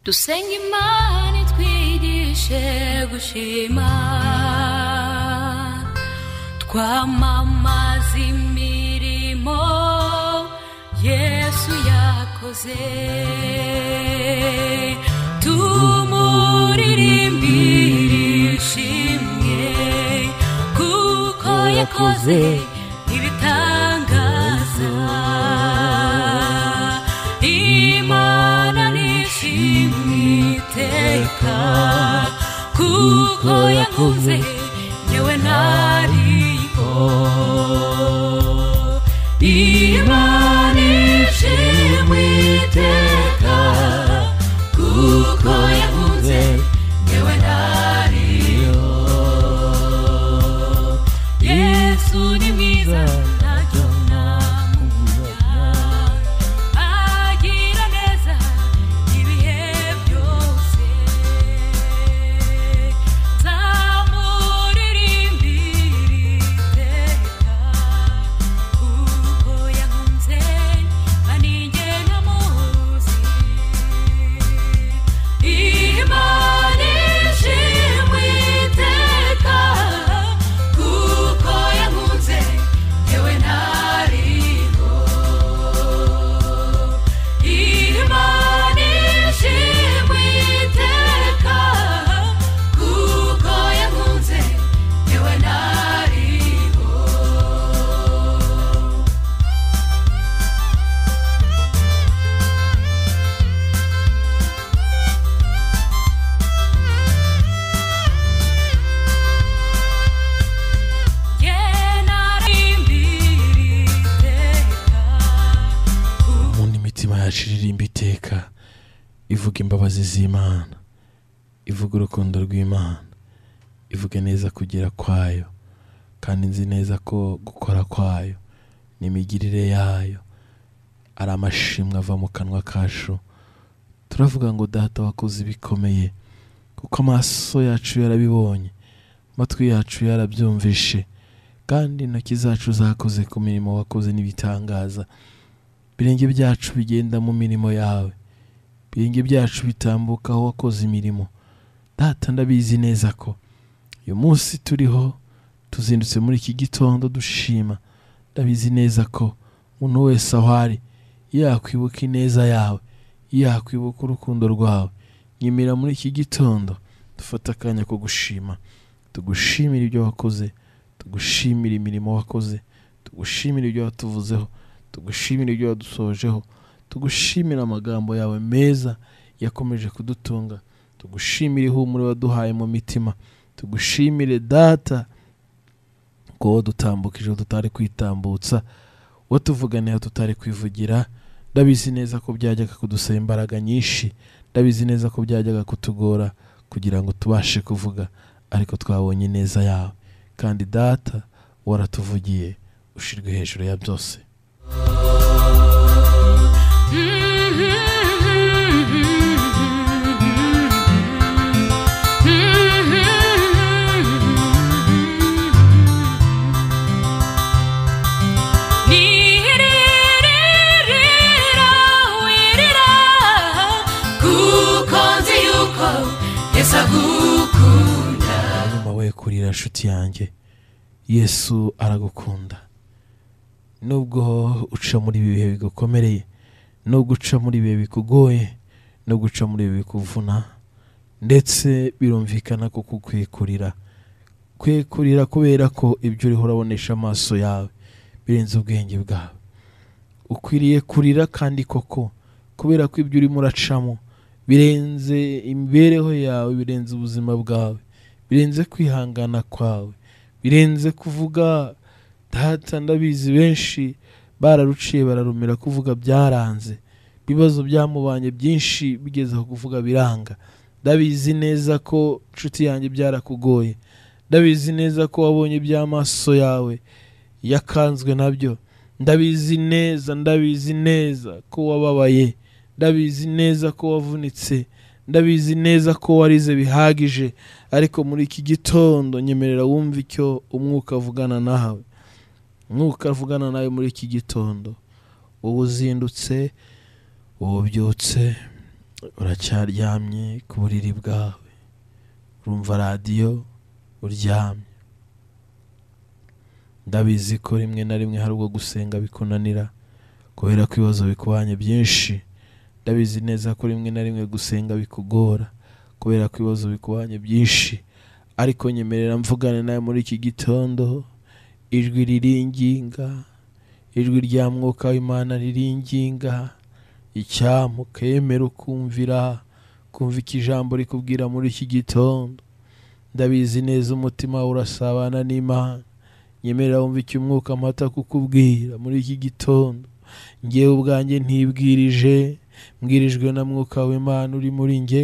dusenge imana itwigishe gushima twamamaza imirimo yesu yakoze tumuririmbire ishimwe kuko yakoze ibitangaza imana nishimwe iteka kuko yakoze yewe ntariho imana nishimwe iteka kuko yakoze yewe ntariho yesu ni mwiza ntacyo namubura agira neza ibihe byose nzamuririmbira iteka kuko yahunze aninjye ntamuzi imana ishimwe iteka kuko yahunze yewe ntariho imana ishimwe iteka kuko yahunze yewe ntariho umuntu imitima yacu iririmba iteka ivuga imbabazi z'imana ivuga urukundo rw'imana ivuga neza kugira kwayo kandi nzi neza ko gukora kwayo n'imigirire yayo ari amashimwe ava mu kanwa kacu turavuga ngo data wakoze ibikomeye kuko amaso yacu yarabibonye amatwi yacu yarabyumvishe kandi intoki zacu zakoze ku mirimo wakoze n'ibitangaza ibirenge byacu bigenda mu mirimo yawe ibirenge byacu bitambuka aho wakoze imirimo data ndabizi neza ko uyu munsi turiho tuzindutse muri iki gitondo dushima ndabizi neza ko umuntu wese aho ari yakwibuka ineza yawe yakwibuka urukundo rwawe nyemera muri iki gitondo dufate akanya ko gushima tugushimire ibyo wakoze tugushimire imirimo wakoze tugushimire ibyo watuvuzeho tugushimire ibyo wadusojeho tugushimire amagambo yawe meza yakomeje kudutunga tugushimire ihumure waduhaye mu mitima tugushimire data ko wadutambukije aho tutari kwitambutsa watuvuganiye aho tutari kwivugira ndabizi neza ko byajyaga kudusaba imbaraga nyinshi ndabizi neza ko byajyaga kutugora kugira ngo tubashe kuvuga ariko twabonye neza yawe kandi data waratuvugiye ushyirwe hejuru ya byose Niririra wirira kuko nzi yuko Yesu agukunda nyuma we kurira nshuti yanjye yesu aragukunda nubwo uca muri ibi bihe bigukomereye nubwo uca muri ibi bihe bikugoye no guca muri ibi bikuvuna ndetse birumvikana ko kukwikurira kwikurira kubera ko ibyo uriho urabonesha amaso yawe birenze ubwenge bwawe ukwiriye kurira kandi koko kubera ko ibyo urimo uracamo birenze imibereho yawe birenze ubuzima bwawe birenze kwihangana kwawe birenze kuvuga data ndabizi benshi bararuciye bararumira kuvuga byaranze ibibazo byamubanye byinshi bigeze aho kuvuga biranga ndabizi neza ko nshuti yanjye byarakugoye ndabizi neza ko wabonye iby'amaso yawe yakanzwe nabyo ndabizi neza ndabizi neza ko wababaye ndabizi neza ko wavunitse ndabizi neza ko warize bihagije ariko muri iki gitondo nyemerera wumve icyo umwuka avugana nawe umwuka avugana nawe muri iki gitondo uba uzindutse uba ubyutse uracyaryamye ku buriri bwawe urumva radiyo uryamye ndabizi ko rimwe na rimwe hari ubwo gusenga bikunanira kubera ko ibibazo bikubanye byinshi ndabizi neza ko rimwe na rimwe gusenga bikugora kubera ko ibibazo bikubanye byinshi ariko nyemerera mvugane nawe muri iki gitondo ijwi riringinga ijwi rya mwuka w'imana riringinga icyampa ukemera ukumvira kumva iki ijambo rikubwira muri iki gitondo ndabizi neza umutima wawe urasabana n'imana nyemerera wumva icyo umwuka amata kukubwira muri iki gitondo ngewe ubwanjye ntibwirije mbwirijwe na mwuka w'imana uri muri nge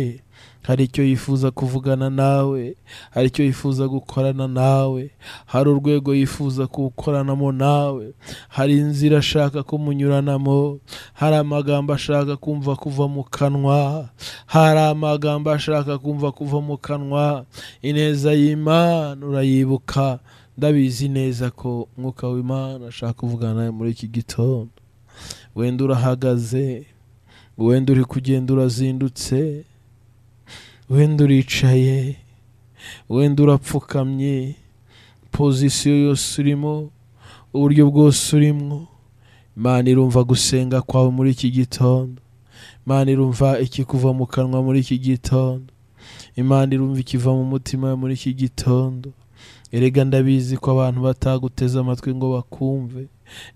hari icyo yifuza kuvugana nawe hari icyo yifuza gukorana nawe hari urwego yifuza kuwukoranamo nawe hari inzira ashaka kumunyuranamo hari amagambo ashaka kumva kuva mu kanwa hari amagambo ashaka kumva kuva mu kanwa ineza y'imana urayibuka ndabizi neza ko umwuka w'imana ashaka kuvugana nawe muri iki gitondo wenda urahagaze wenda uri kugenda urazindutse wenda uricaye wenda urapfukamye pozisiyo yose urimo uburyo bwose urimo imana irumva gusenga kwawe muri iki gitondo imana irumva ikikuva mu kanwa muri iki gitondo imana irumva ikiva mu mutima wawe muri iki gitondo erega ndabizi ko abantu bataguteze amatwi ngo bakumve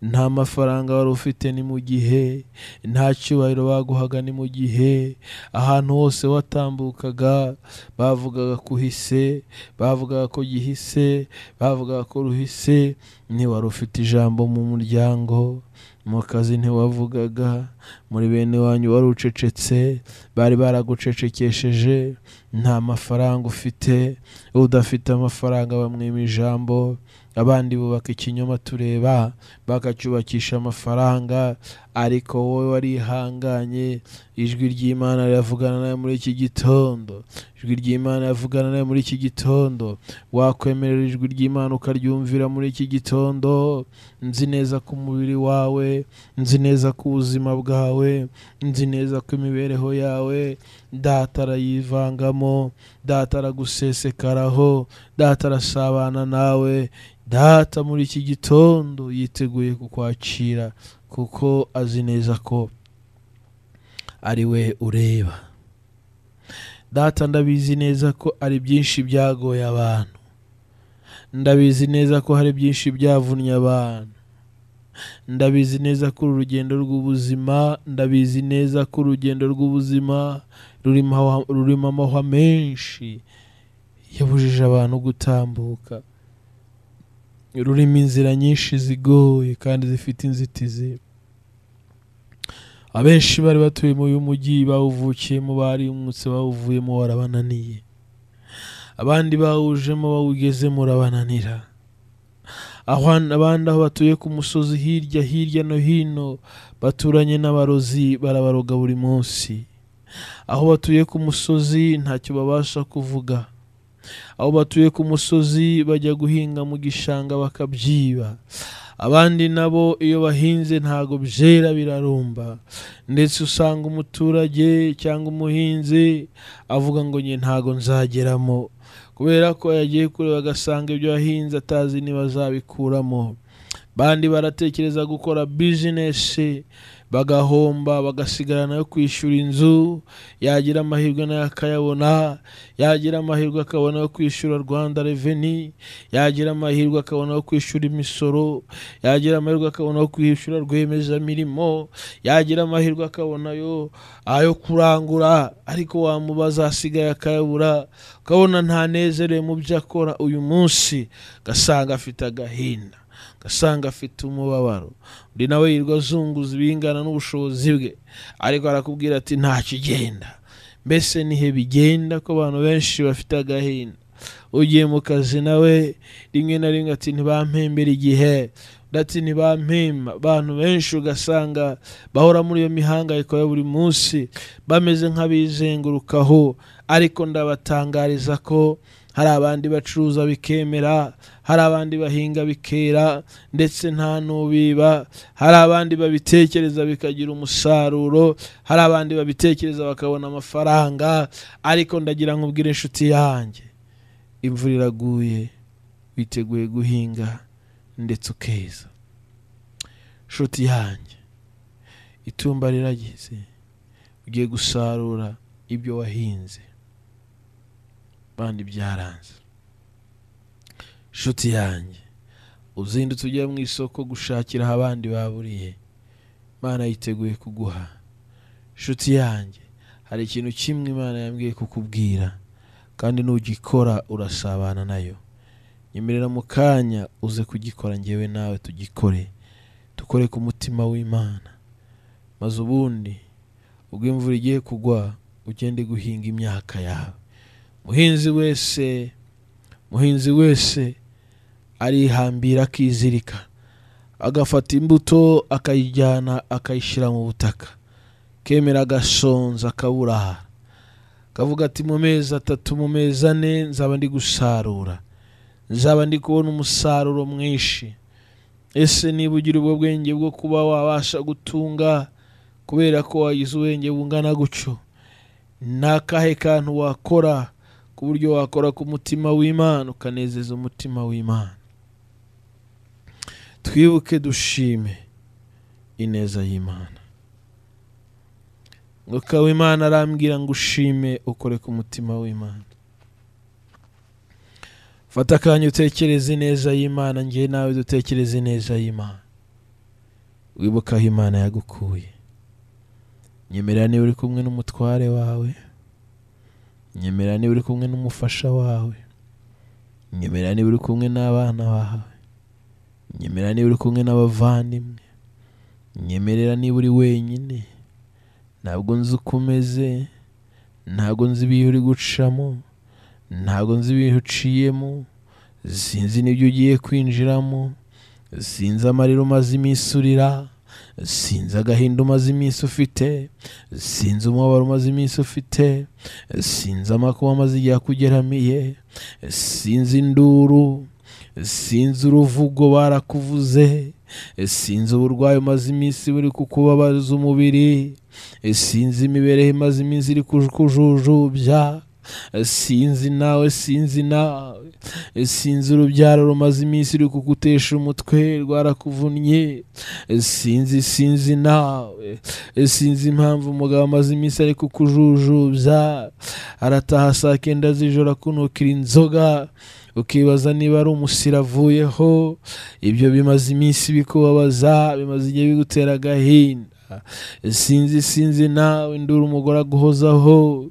nta mafaranga wari ufite ni mu gihe nta cyubahiro baguhaga ni mu gihe ahantu hose watambukaga bavugaga kuhise bavugaga ko gihise bavugaga ko ruhise ntiwari ufite ijambo mu muryango mu kazi ntiwavugaga muri bene wanyu wari ucecetse bari baragucecekesheje nta mafaranga ufite udafite amafaranga bamwima ijambo abandi bubaka ikinyoma tureba bakacyubakisha amafaranga ariko wowe warihanganye ijwi ry'imana riravugana nawe muri iki gitondo ijwi ry'imana riravugana nawe muri iki gitondo wakwemerera ijwi ry'imana ukaryumvira muri iki gitondo nzi neza ko umubiri wawe nzi neza ko ubuzima bwawe nzi neza ko imibereho yawe data arayivangamo data aragusesekaraho data arasabana nawe data muri iki gitondo yiteguye kukwakira kuko azi neza ko ari we ureba data ndabizi neza ko ari byinshi byagoye abantu ndabizi neza ko hari byinshi byavunnye abantu ndabizi neza ko uru rugendo rw'ubuzima ndabizi neza ko urugendo rw'ubuzima rurimo aho- rurimo amahwa menshi yabujije abantu gutambuka rurimo inzira nyinshi zigoye kandi zifite inzitizi abenshi bari batuye muri uyu mujyi bawuvukiyemo barimutse bawuvuyemo warabananiye abandi bawujemo bawugezemo urabananira Ahwan- abandi aho batuye ku musozi hirya hirya no hino baturanye n'abarozi barabaroga buri munsi aho batuye ku musozi ntacyo babasha kuvuga aho batuye ku musozi bajya guhinga mu gishanga bakabyiba abandi nabo iyo bahinze ntago byera birarumba ndetse usanga umuturage cyangwa umuhinzi avuga ngo njye ntago nzageramo kubera ko yagiye kureba agasanga ibyo yahinze atazi niba azabikuramo bandi baratekereza gukora bizinesi bagahomba bagasigara nayo kwishyura inzu yagira amahirwe nayo akayabona yagira amahirwe akabona yo kwishyura rwanda reveni yagira amahirwe akabona yo kwishyura imisoro yagira amahirwe akabona yo kwishyura rwiyemezamirimo yagira amahirwe akabona yo ayo kurangura ariko wamubaza asigaye akayabura ukabona ntanezerewe mu byo akora uyu munsi gasanga afite agahinda gasanga afite umubabaro undi nawe yirwa azunguza ibingana n'ubushobozi bwe ariko arakubwira ati ntacyo igenda mbese nihe bigenda ko abantu benshi bafite agahinda ugiye mu kazi nawe rimwe na rimwe ati ntibampembere igihe undi ati ntibampemba abantu benshi ugasanga bahora muri iyo mihangayiko ya buri munsi bameze nk'abizengurukaho ariko ndabatangariza ko hari abandi bacuruza bikemera hari abandi bahinga bikera ndetse nta n'ubiba hari abandi babitekereza bikagira umusaruro hari abandi babitekereza bakabona amafaranga ariko ndagira nkubwire inshuti yanjye imvura iraguye witeguye guhinga ndetse ukeza inshuti yanjye itumba rirageze ugiye gusarura ibyo wahinze bandi byaranze inshuti yanjye uzindutse ujya mu isoko gushakira aho abandi baburiye imana yiteguye kuguha inshuti yanjye hari ikintu kimwe imana yambwiye kukubwira kandi nugikora urasabana nayo nyemerera mu kanya uze kugikora ngewe nawe tugikore dukore ku mutima w'imana maze ubundi ubwo imvura igiye kugwa ugende guhinga imyaka yawe muhinzi wese muhinzi wese arihambira akizirika agafata imbuto akayijyana akayishyira mu butaka kemera agasonza akaburaha kavuga ati mu mezi atatu mu mezi ane nzaba ndi gusarura nzaba ndi kubona umusaruro mwinshi ese niba ugira ubwo bwenge bwo kuba wabasha gutunga kubera ko wagize ubwenge bungana gutyo ni akahe kantu wakora ku buryo wakora ku mutima w'imana ukanezeza umutima w'imana twibuke dushime ineza y'imana mwuka w'imana arambwira ngo ushime ukore ku mutima w'imana fata akanya utekereze ineza y'imana nge nawe dutekereze ineza y'imana wibuke aho imana yagukuye nyemerera niba uri kumwe n'umutware wawe nyemerera niba uri kumwe n'umufasha wawe nyemerera niba uri kumwe n'abana bawe nyemerera niba uri kumwe n'abavandimwe nyemerera niba uri wenyine ntabwo nzi uko umeze ntabwo nzi ibihe uri gucamo ntabwo nzi ibihe uciyemo sinzi n'ibyo ugiye kwinjiramo sinzi amarira umaze iminsi urira sinzi agahinda umaze iminsi ufite sinzi umubabaro umaze iminsi ufite sinzi amakuba amaze igihe akugeramiye sinzi induru sinzi uruvugo barakuvuze sinzi uburwayi umaze iminsi buri kukubabaza umubiri sinzi imibereho imaze iminsi iri kujujubya sinzi nawe sinzi nawe sinzi urubyaro rumaze iminsi uri kugutesha umutwe rwarakuvunnye sinzi sinzi nawe sinzi impamvu umugabo amaze iminsi ari kukujujubya arataha saa kenda z'ijoro akunukira inzoga ukibaza niba ari umusira avuyeho ibyo bimaze iminsi bikubabaza bimaze igihe bigutera agahinda sinzi sinzi nawe ndura umugore aguhozaho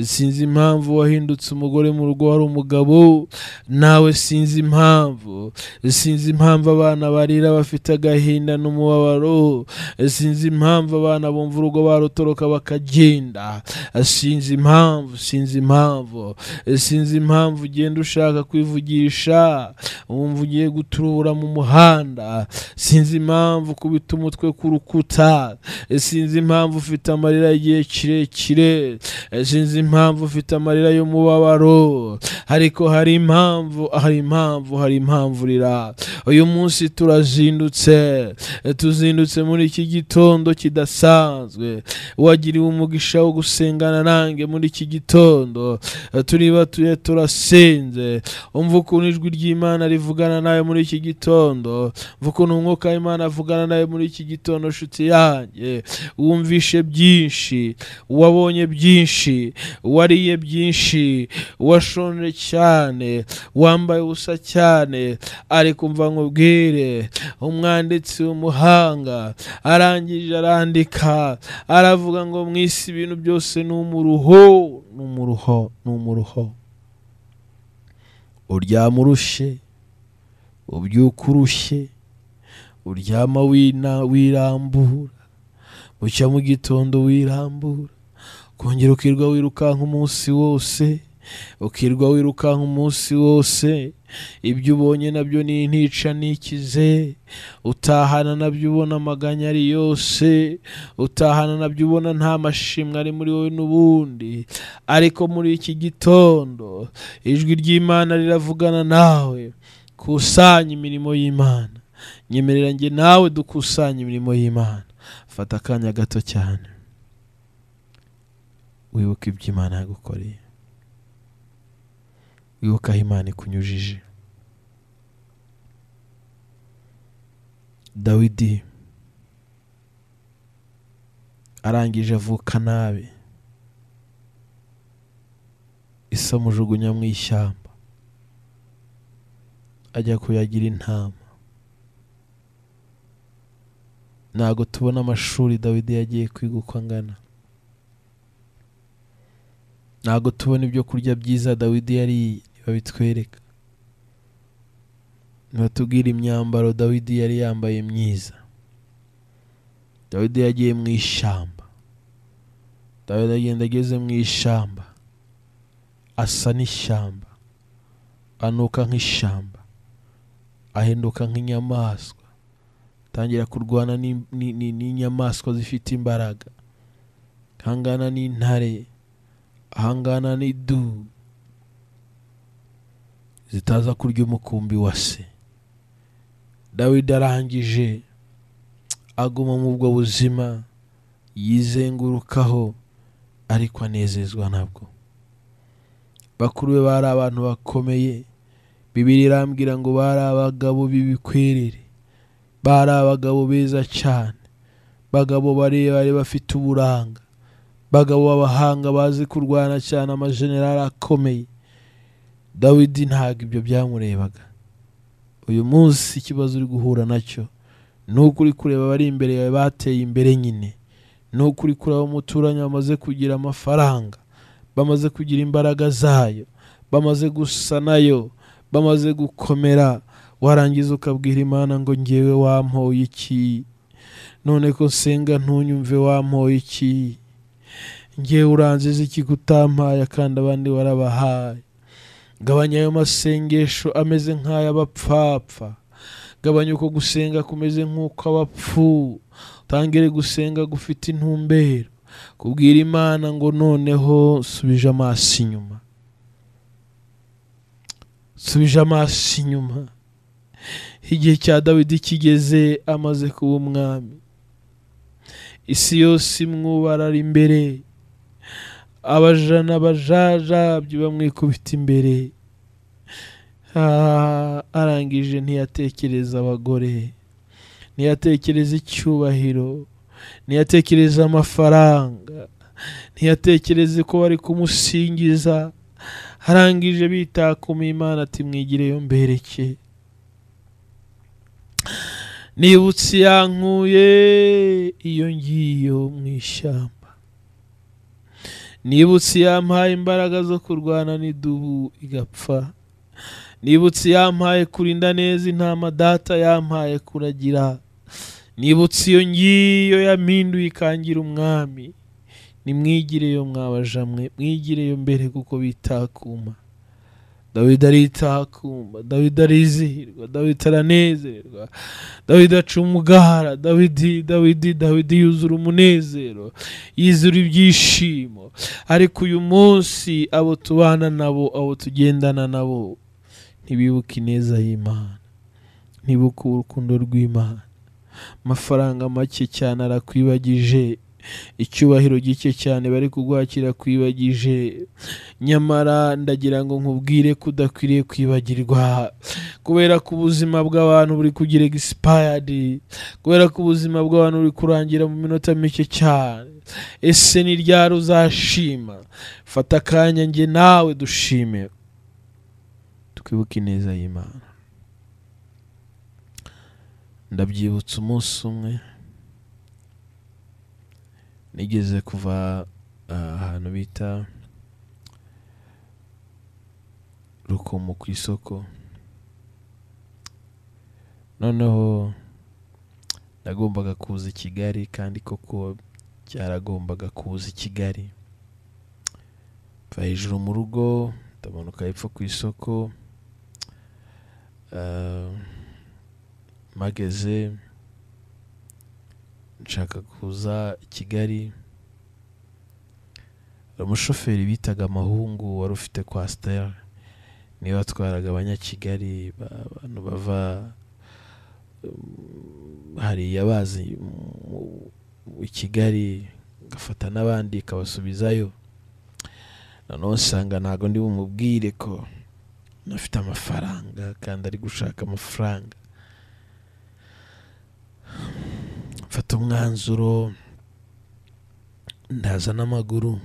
sinzi impamvu wahindutse umugore mu rugo wari umugabo nawe sinzi impamvu sinzi impamvu abana barira bafite agahinda n'umubabaro sinzi impamvu abana bumva urugo barutoroka bakagenda sinzi impamvu sinzi impamvu sinzi impamvu ugenda ushaka kwivugisha wumva ugiye guturura mu muhanda sinzi impamvu kubita umutwe ku rukuta sinzi impamvu ufite amarira y'igihe kirekire sinzi impamvu ufite amarira y'umubabaro ariko hari impamvu hari impamvu hari impamvu urira uyu munsi turazindutse tuzindutse muri iki gitondo kidasanzwe wagiriwe umugisha wo gusengana nanjye muri iki gitondo turibatuye turasinze umva ukuntu ijwi ry'imana rivugana nawe muri iki gitondo umva ukuntu umwuka w'imana avugana nawe muri iki gitondo nshuti yanjye wumvishe byinshi wabonye byinshi wariye byinshi washonje cyane wambaye ubusa cyane ari kumva nkubwire umwanditsi w'umuhanga arangije arandika aravuga ngo mu isi ibintu byose ni umuruho ni umuruho ni umuruho uryama urushe ubyuka urushye uryama wina wirambura bucya mu gitondo wirambura kongera ukirwa wirukanka umunsi wose ukirwa wirukanka umunsi wose ibyo ubonye nabyo ni intica n'ikize utahana nabyo ubona amaganya ari yose utahana nabyo ubona nta mashimwe ari muri wowe n'ubundi ariko muri iki gitondo ijwi ry'imana riravugana nawe kusanya imirimo y'imana nyemerera njye nawe dukusanye imirimo y'imana fata akanya gato cyane wibuke ibyo imana yagukoreye wibuke aho imana ikunyujije dawidi arangije avuka nabi isamujugunya mu ishyamba ajya kuyagira intama ntabwo tubona amashuri dawidi yagiye kwiga uko angana ntabwo tubona ibyo kurya byiza dawidi yariye babitwereka batubwira imyambaro dawidi yari yambaye myiza dawidi yagiye mu ishyamba dawidi agenda ageze mu ishyamba asa n'ishyamba anuka nk'ishyamba ahinduka nk'inyamaswa atangira kurwana n'im- ni- ni- n'inyamaswa zifite imbaraga ahangana n'intare ahangana n'idubu zitaza kurya umukumbi wa se dawidi arangije aguma mu ubwo buzima yizengurukaho ariko anezezwa nabwo bakuru be bari abantu bakomeye bibiri irambwira ngo bari abagabo b'ibikwerere bari abagabo beza cyane bagabo barebare bafite uburanga bagabo b'abahanga bazi kurwana cyane amajenerali akomeye dawidi ntabwo ibyo byamurebaga uyu munsi ikibazo uri guhura nacyo ni uko uri kureba abari imbere yawe bateye imbere nyine ni uko uri kureba umuturanyi bamaze kugira amafaranga bamaze kugira imbaraga zayo bamaze gusa nayo bamaze gukomera warangiza ukabwira imana ngo ngewe wampoye iki none ko nsenga ntunyumve wampoye iki ngewe uranziza iki ko utampaye kandi abandi warabahaye gabanya ayo masengesho ameze nk'ay'abapfapfa gabanya uko gusenga kumeze nk'uko abapfu utangire gusenga gufite intumbero kubwira imana ngo noneho subije amaso inyuma subije amaso inyuma igihe cya dawidi kigeze amaze kuba umwami isi yose imwubara ari imbere abajana abajajabyi bamwikubita imbere Ah, arangije ntiyatekereza abagore ntiyatekereza icyubahiro ntiyatekereza amafaranga ntiyatekereza ko bari kumusingiza arangije bitakuma imana ati mwigireyo mbereke nibutse yankuye iyo ngiyo mu ishyamba nibutse yampaye imbaraga zo kurwana n'idubu igapfa nibutse yampaye kurinda neza intama data yampaye kuragira nibutse iyo ngiyo yaminduye ikangira umwami nimwigireyo mwabaja mwe mwigireyo mbere kuko bitakuma dawidi aritakuma dawidi arizihirwa dawidi aranezerwa dawidi aca umugara dawidi dawidi dawidi yuzura umunezero yuzura ibyishimo ariko uyu munsi abo tubana nabo abo tugendana nabo ntibibuke ineza y'imana ntibuke urukundo rw'imana amafaranga make cyane arakwibagije icyubahiro gike cyane bari kugwakira kwibagije nyamara ndagira ngo nkubwire ko udakwiriye kwibagirwa kubera ko ubuzima bw'abantu buri kugira egisipayadi kubera ko ubuzima bw'abantu buri kurangira mu minota mike cyane ese ni ryari uzashima fata akanya njye nawe dushime twibuke ineza y'imana ndabyibutsa umunsi umwe nigeze kuva ah, ahantu bita rukomo ku isoko noneho nagombaga kuza i kigali kandi koko cyaragombaga kuza i kigali mva hejuru mu rugo ndamanuka hepfo ku isoko Ah, mpageze nshaka kuza i kigali hari umushoferi bitaga amahungu wari ufite kwasiteri niwe watwaraga abanyakigali ba- abantu bava um, hariya bazi mu- mu- i kigali agafata n'abandi ikabasubizayo noneho usanga ntabwo ndi bumubwire ko nafite amafaranga kandi ari gushaka amafaranga mfata umwanzuro ndaza n'amaguru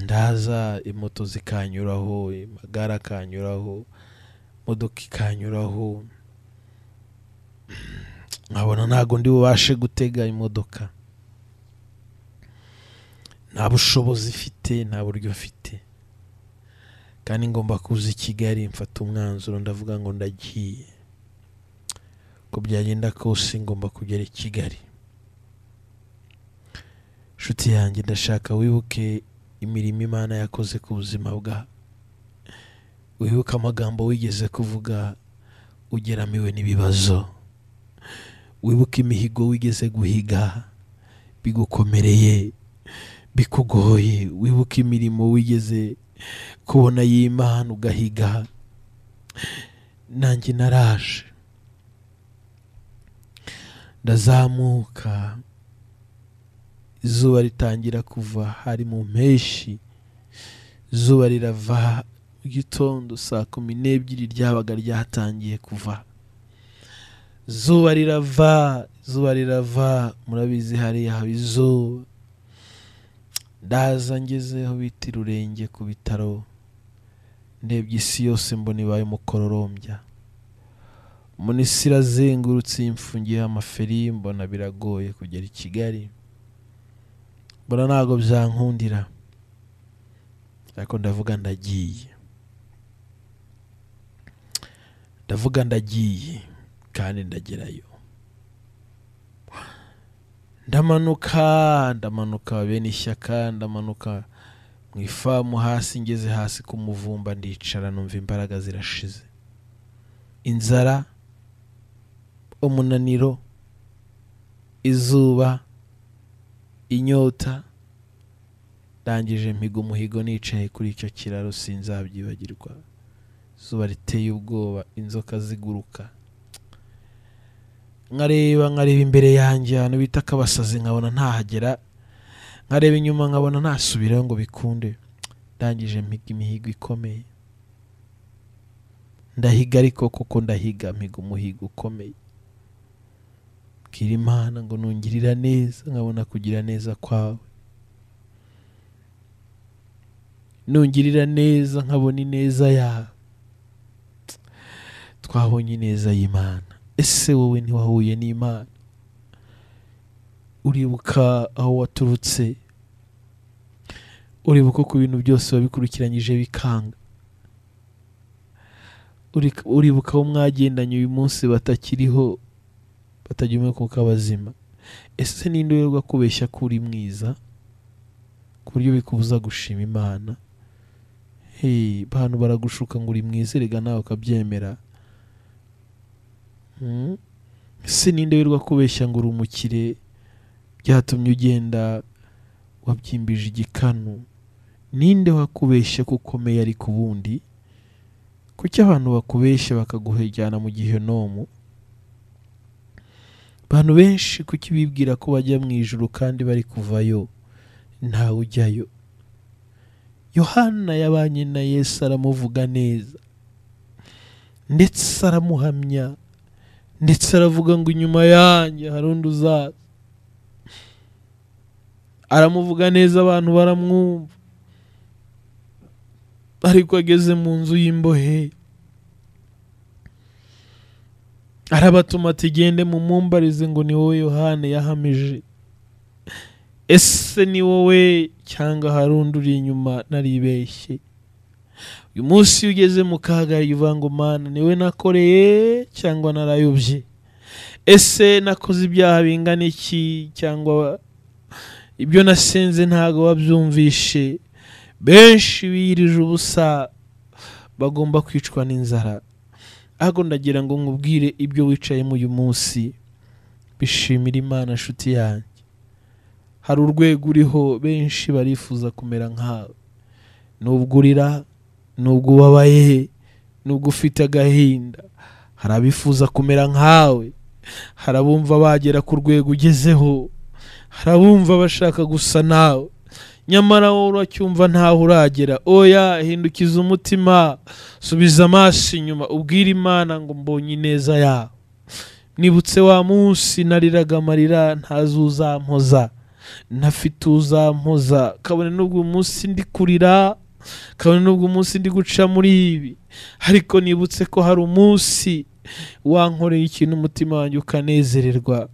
ndaza imoto zikanyuraho amagare akanyuraho imodoka ikanyuraho nkabona ntabwo ndi bubashe gutega imodoka nta bushobozi mfite nta buryo mfite kandi ngomba kuza i kigali mfata umwanzuro ndavuga ngo ndagiye uko byagenda kose ngomba kugera i kigali inshuti yanjye ndashaka wibuke imirimo imana yakoze ku buzima bwa wibuke amagambo wigeze kuvuga ugeramiwe n'ibibazo wibuke imihigo wigeze guhiga bigukomereye bikugoye wibuke imirimo wigeze kubona y'imana ugahiga nanjye naraje ndazamuka izuba ritangira kuva hari mu mpeshyi izuba rirava mu gitondo saa kumi n'ebyiri ryabaga ryatangiye kuva izuba rirava izuba rirava murabizi hariya haba izuba ndaza ngezeho bita irurenge ku bitaro ndebye isi yose mbona ibaye umukororombya mbona isi irazengurutse imfungiye amaferi mbona biragoye kugera i kigali mbona ntabwo byankundira ariko ndavuga ndagiye ndavuga ndagiye kandi ndagerayo ndamanuka ndamanuka bene ishyaka ndamanuka mu ifamu hasi ngeze hasi ku muvumba ndicara numva imbaraga zirashize inzara umunaniro izuba inyota ndangije mpiga umuhigo nicaye kuri icyo kiraro sinzabyibagirwa izuba riteye ubwoba inzoka ziguruka nkareba nkareba imbere yanjye ahantu bita kabasazi nkabona ntahagera nkareba inyuma nkabona ntasubirayo ngo bikunde ndangije mpiga imihigo ikomeye ndahiga ariko kuko ndahiga mpiga umuhigo ukomeye bwira imana ngo nungirira neza nkabona kugira neza kwawe nungirira neza nkabona ineza yawe twabonye ineza y'imana ese wowe ntiwahuye n'imana uribuka aho waturutse uribuka ku bintu byose wabikurikiranyije bikanga Uri- uribuka aho mwagendanye uyu munsi batakiriho batagira umwuka kuko abazima ese ninde uyoberwa kubeshya ko uri mwiza ku buryo bikubuza gushima imana hey bantu baragushuka ngo uri mwiza erega nawe ukabyemera Mm. ese ninde wirwa kubeshya ngo uri umukire byatumye ugenda wabyimbije igikanu ninde wakubeshya ko ukomeye ariko ubundi kuki abantu bakubeshya bakaguhejyana mu gihenomu abantu benshi kuki bibwira ko bajya mu ijuru kandi bari kuvayo ntawe ujyayo yohana yabanye na yesu aramuvuga neza ndetse aramuhamya ndetse aravuga ngo inyuma yanjye hari undi uzaza aramuvuga neza abantu baramwumva ariko ageze mu nzu y'imbohe arabatuma ati gende mumumbarize ngo ni wowe yohana yahamije ese ni wowe cyangwa hari undi uri inyuma naribeshye uyu munsi iyo ugeze mu kaga uvuga ngo mana niwe nakoreye cyangwa narayobye ese nakoze ibyaha bingana iki cyangwa ibyo nasenze ntabwo wabyumvishe benshi birije ubusa bagomba kwicwa n'inzara ahubwo ndagira ngo nkubwire ibyo wicayemo uyu munsi bishimira imana nshuti yanjye hari urwego uriho benshi barifuza kumera nkawe nubwo urira nubwo ubabaye nubwo ufite agahinda hari abifuza kumera nkawe hari abumva bagera ku rwego ugezeho hari abumva bashaka gusa nawe nyamara wowe uracyumva ntaho uragera oya hindukiza umutima subiza amaso inyuma ubwire imana ngo mbonye ineza yawe nibutse wa munsi nariraga amarira ntazi uzampoza ntafite uzampoza kabone n'ubwo uyu munsi ndi kurira kabone n'ubwo uyu munsi ndi guca muri ibi ariko nibutse ko hari umunsi wankoreye ikintu umutima wanjye ukanezererwa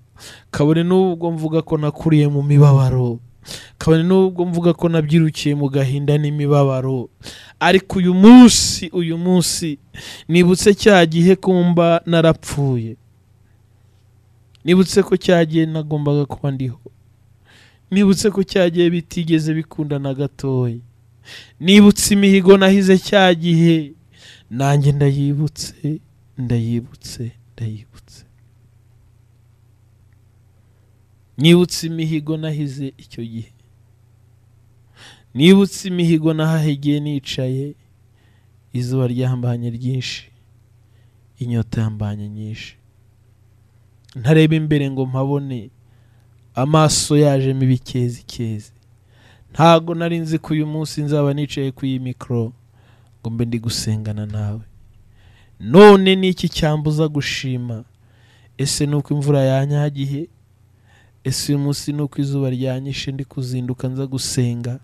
kabone n'ubwo mvuga ko nakuriye mu mibabaro kabone n'ubwo mvuga ko nabyirukiye mu gahinda n'imibabaro ariko uyu munsi uyu munsi nibutse cya gihe kumba narapfuye nibutse ko cya gihe nagombaga kuba ndiho nibutse ko cya gihe bitigeze bikunda na gatoya nibutse imihigo nahize cya gihe nanjye ndayibutse ndayibutse ndayibutse nibutse imihigo nahize icyo gihe nibutse imihigo nahahigiye nicaye izuba ryambanye ryinshi inyota yambanye nyinshi ntareba imbere ngo mpabone amaso yajemo ibikezikezi ntago nari nzi ko uyu munsi nzaba nicaye ku iyi mikoro ngo mbe ndi gusengana nawe none ni iki cyambuza gushima ese ni uko imvura yanyagiye ese uyu munsi ni uko izuba ryanyishe ndi kuzinduka nza gusenga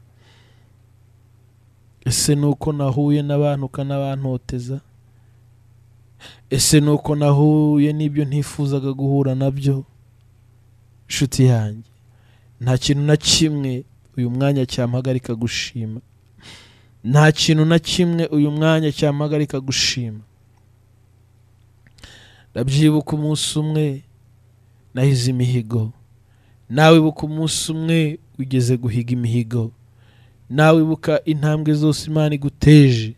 ese ni uko nahuye n'abantu ukanabantoteza ese ni uko nahuye n'ibyo ntifuzaga guhura nabyo inshuti yanjye nta kintu na kimwe uyu mwanya cyampagarika gushima nta kintu na kimwe uyu mwanya cyampagarika gushima ndabyibuka umunsi umwe nahize imihigo nawe ibuka umunsi umwe ugeze guhiga imihigo nawe ibuka intambwe zose imana iguteje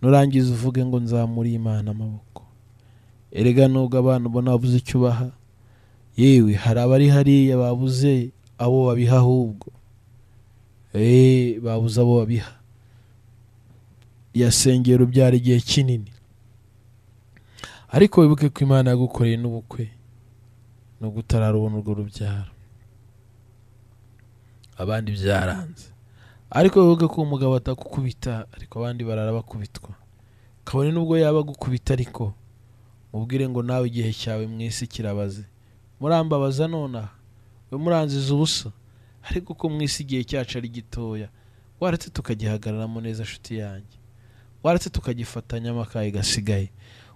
nurangiza uvuge ngo nzamuriye imana amaboko erega nubwo abana ubona babuze icyo ubaha yewe hari abari hariya babuze abo babiha ahubwo eee babuze abo babiha yasengera ubyara igihe kinini ariko wibuke ko imana yagukoreye n'ubukwe nubwo utararubona urwo rubyaro abandi byaranze ariko wibuke ko umugabo atakukubita ariko abandi barara bakubitwa kabone n'ubwo yaba agukubita ariko mubwire ngo nawe igihe cyawe mwese kirabaze murambabaza nonaha we muranziza ubusa ariko ko mu isi igihe cyacu ari gitoya waretse tukagihagararamo neza nshuti yanjye waretse tukagifatanya amakaye gasigaye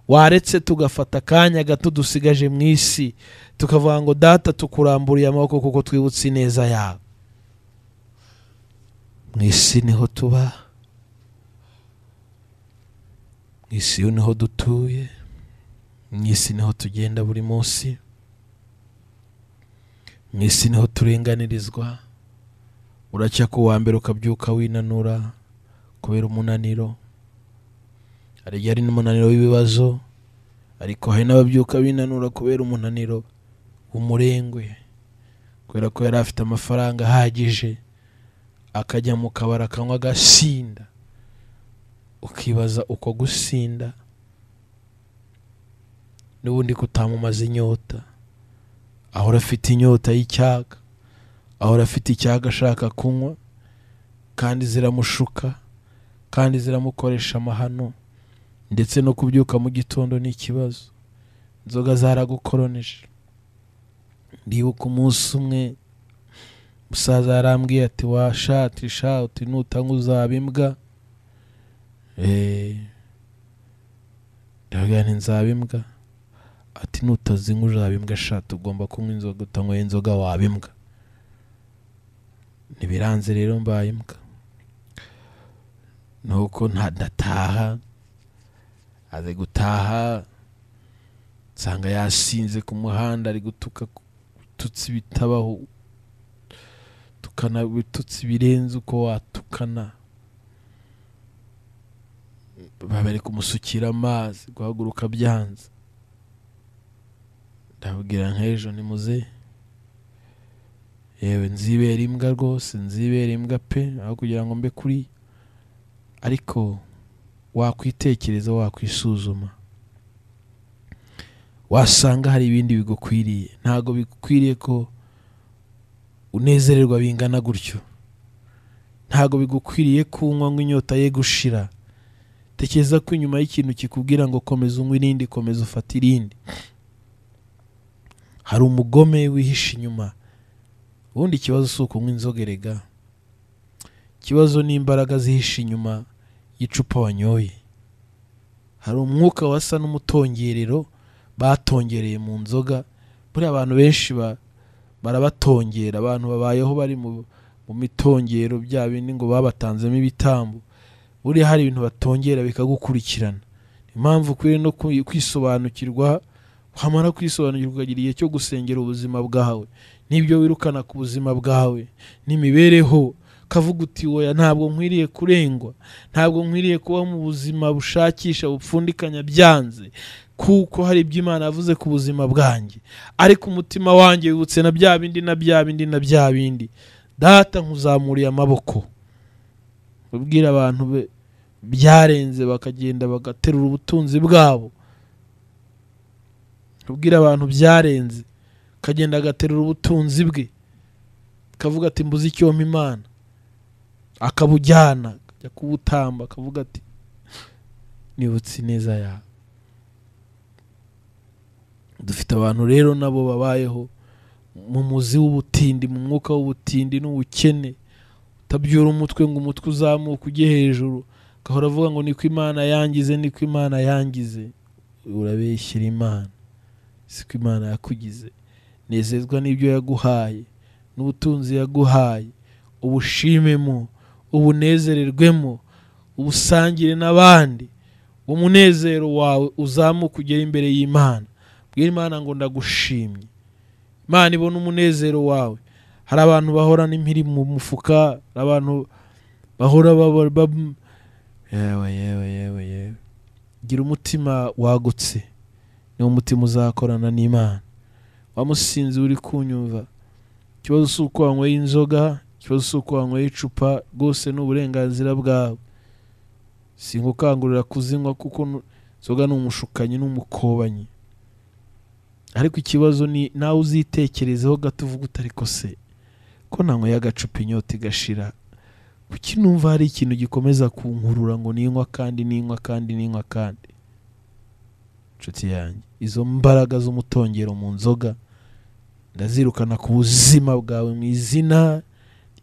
waretse tugafata akanya gato dusigaje mu isi tukavuga ngo data tukuramburiye amaboko kuko twibutse ineza yawe mu isi niho tuba mu isi niho dutuye mu isi niho tugenda buri munsi mu isi niho turenganirizwa uracya ku wa mbere ukabyuka winanura kubera umunaniro hari igihe hari n'umunaniro w'ibibazo ariko hari n'ababyuka binanura kubera umunaniro umurengwe kubera ko yari afite amafaranga ahagije akajya mu kabari akanywa agasinda ukibaza uko gusinda n'ubundi kutamumaza inyota ahora afite inyota y'icyaka ahora afite icyaga ashaka kunywa kandi ziramushuka kandi ziramukoresha amahano ndetse no kubyuka mu gitondo ni ikibazo inzoga zaragukoroneje ndibuka umunsi umwe umusaza yarambwiye ati washati shati nutanywa uzaba imbwa eee ndavuga nti nzaba imbwa ati nutazinywa uzaba imbwa shati ugomba kunywa inzoga utanyweye inzoga waba imbwa ntibiranze rero mbaye imbwa nuko ntadataha ari gutaha nsanga yasinze ku muhanda ari gutuka gututsi bitabaho tukana bitutsi birenze uko watukana baba bari kumusukira amazi guhaguruka byanze ndabwira nk'ejo ni muze yewe nzibera imbwa rwose nzibera imbwa pe aho kugira ngo mbe kuri ariko wakwitekereza wakwisuzuma wasanga hari ibindi bigukwiriye ntabwo bigukwiriye ko unezererwa bingana gutyo ntabwo bigukwiriye ko unywa ngo inyota ye gushira tekereza ko inyuma y'ikintu kikubwira ngo komeza unywe irindi komeza ufate irindi hari umugome wihishe inyuma ubundi ikibazo si ukunywa inzoga erega ikibazo ni imbaraga zihishe inyuma y'icupa wanyoye hari umwuka wasa n'umutongerero batongereye mu nzoga buriya abantu benshi ba- barabatongera abantu babayeho bari mu mu mitongero bya bindi ngo babatanzemo ibitambo buriya hari ibintu batongera bikagukurikirana impamvu ukwiye no kwi- kwisobanukirwa wamara kwisobanukirwa ukagira igihe cyo gusengera ubuzima bwawe n'ibyo wirukana ku buzima bwawe n'imibereho kavuga uti woya ntabwo nkwiriye kurengwa ntabwo nkwiriye kuba mu buzima bushakisha bupfundikanya byanze kuko hari ibyo imana yavuze ku buzima bwanjye ariko umutima wanjye wibutse na bya bindi na bya bindi na bya bindi data nkuzamuriye amaboko ubwira abantu be byarenze bakagenda bagaterura ubutunzi bwabo ubwira abantu byarenze akagenda agaterura ubutunzi bwe akavuga ati mbuze icyo mpa imana akabujyana akajya kubutamba akavuga ati nibutse ineza yawe dufite abantu rero nabo babayeho mu muzi w'ubutindi mu mwuka w'ubutindi n'ubukene utabyura umutwe ngo umutwe uzamuke ujye hejuru agahora avuga ngo niko imana yangize niko imana yangize urabeshyira imana siko imana yakugize nezezwa n'ibyo yaguhaye n'ubutunzi yaguhaye ubushimemo ubunezererwemo ubusangire n'abandi umunezero wawe uzamuke ugere imbere y'imana bwira imana ngo ndagushimye imana ibona umunezero wawe hari abantu bahorana impiri mu mufuka hari abantu bahora baba- bab- yewe yewe yewe yewe gira umutima wagutse niwo mutima uzakorana n'imana wamusinzi uri kunyumva ikibazo si uko wanyweye inzoga ikibazo si uko wanyweye icupa rwose ni uburenganzira bwawe singukangurira kuzinywa kuko nu- inzoga ni umushukanyi n'umukobanyi ariko ikibazo ni nawe uzitekerezeho gato uvuga uti ariko se ko nanyweye agacupa inyota igashira kuki numva hari ikintu gikomeza kunkurura ngo ninywa kandi ninywa kandi ninywa kandi inshuti yanjye izo mbaraga z'umutongero mu nzoga ndazirukana ku buzima bwawe mu izina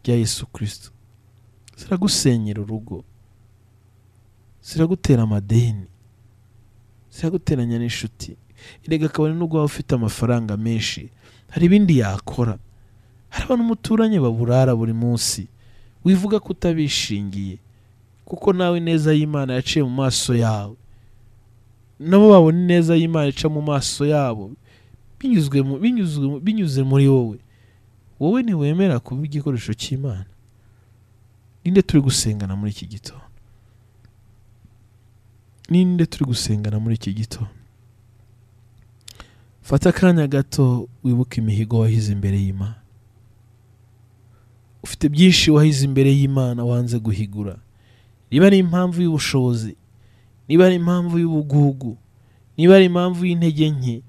rya yesu kirisito ziragusenyera urugo ziragutera amadeni ziraguteranya n'inshuti erega akabari nubwo waba ufite amafaranga menshi hari ibindi yakora hari abantu umuturanye baburara buri munsi wivuga ko utabishingiye kuko nawe ineza y'imana yaciye mu maso yawe nabo babona ineza y'imana ica mu maso yabo binyuzwe mu, binyuzwe mu- binyuze muri wowe wowe ntiwemera kuba igikoresho cy'imana ninde turi gusengana muri iki gitondo ninde turi gusengana muri iki gitondo fata akanya gato wibuke imihigo wahize imbere y'imana ufite byinshi wahize imbere y'imana wanze guhigura niba ari impamvu y'ubushobozi niba ari impamvu y'ubugugu niba ari impamvu y'intege nke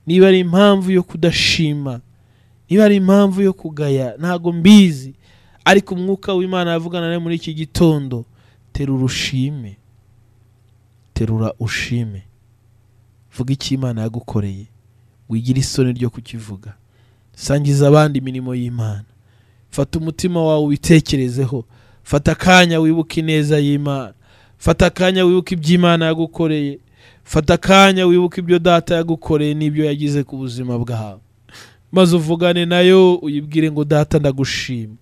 niba ari impamvu yo kudashima niba ari impamvu yo kugaya ntabwo mbizi ariko umwuka w'imana yavugana nawe muri iki gitondo terura ushime terura ushime vuga icyo imana yagukoreye wigire isoni ryo kukivuga sangiza abandi imirimo y'imana fata umutima wawe ubitekerezeho fata akanya wibuke ineza y'imana fata akanya wibuke ibyo imana yagukoreye fata akanya wibuke ibyo data yagukoreye n'ibyo yagize ku buzima bwawe maze uvugane nayo uyibwire ngo data ndagushima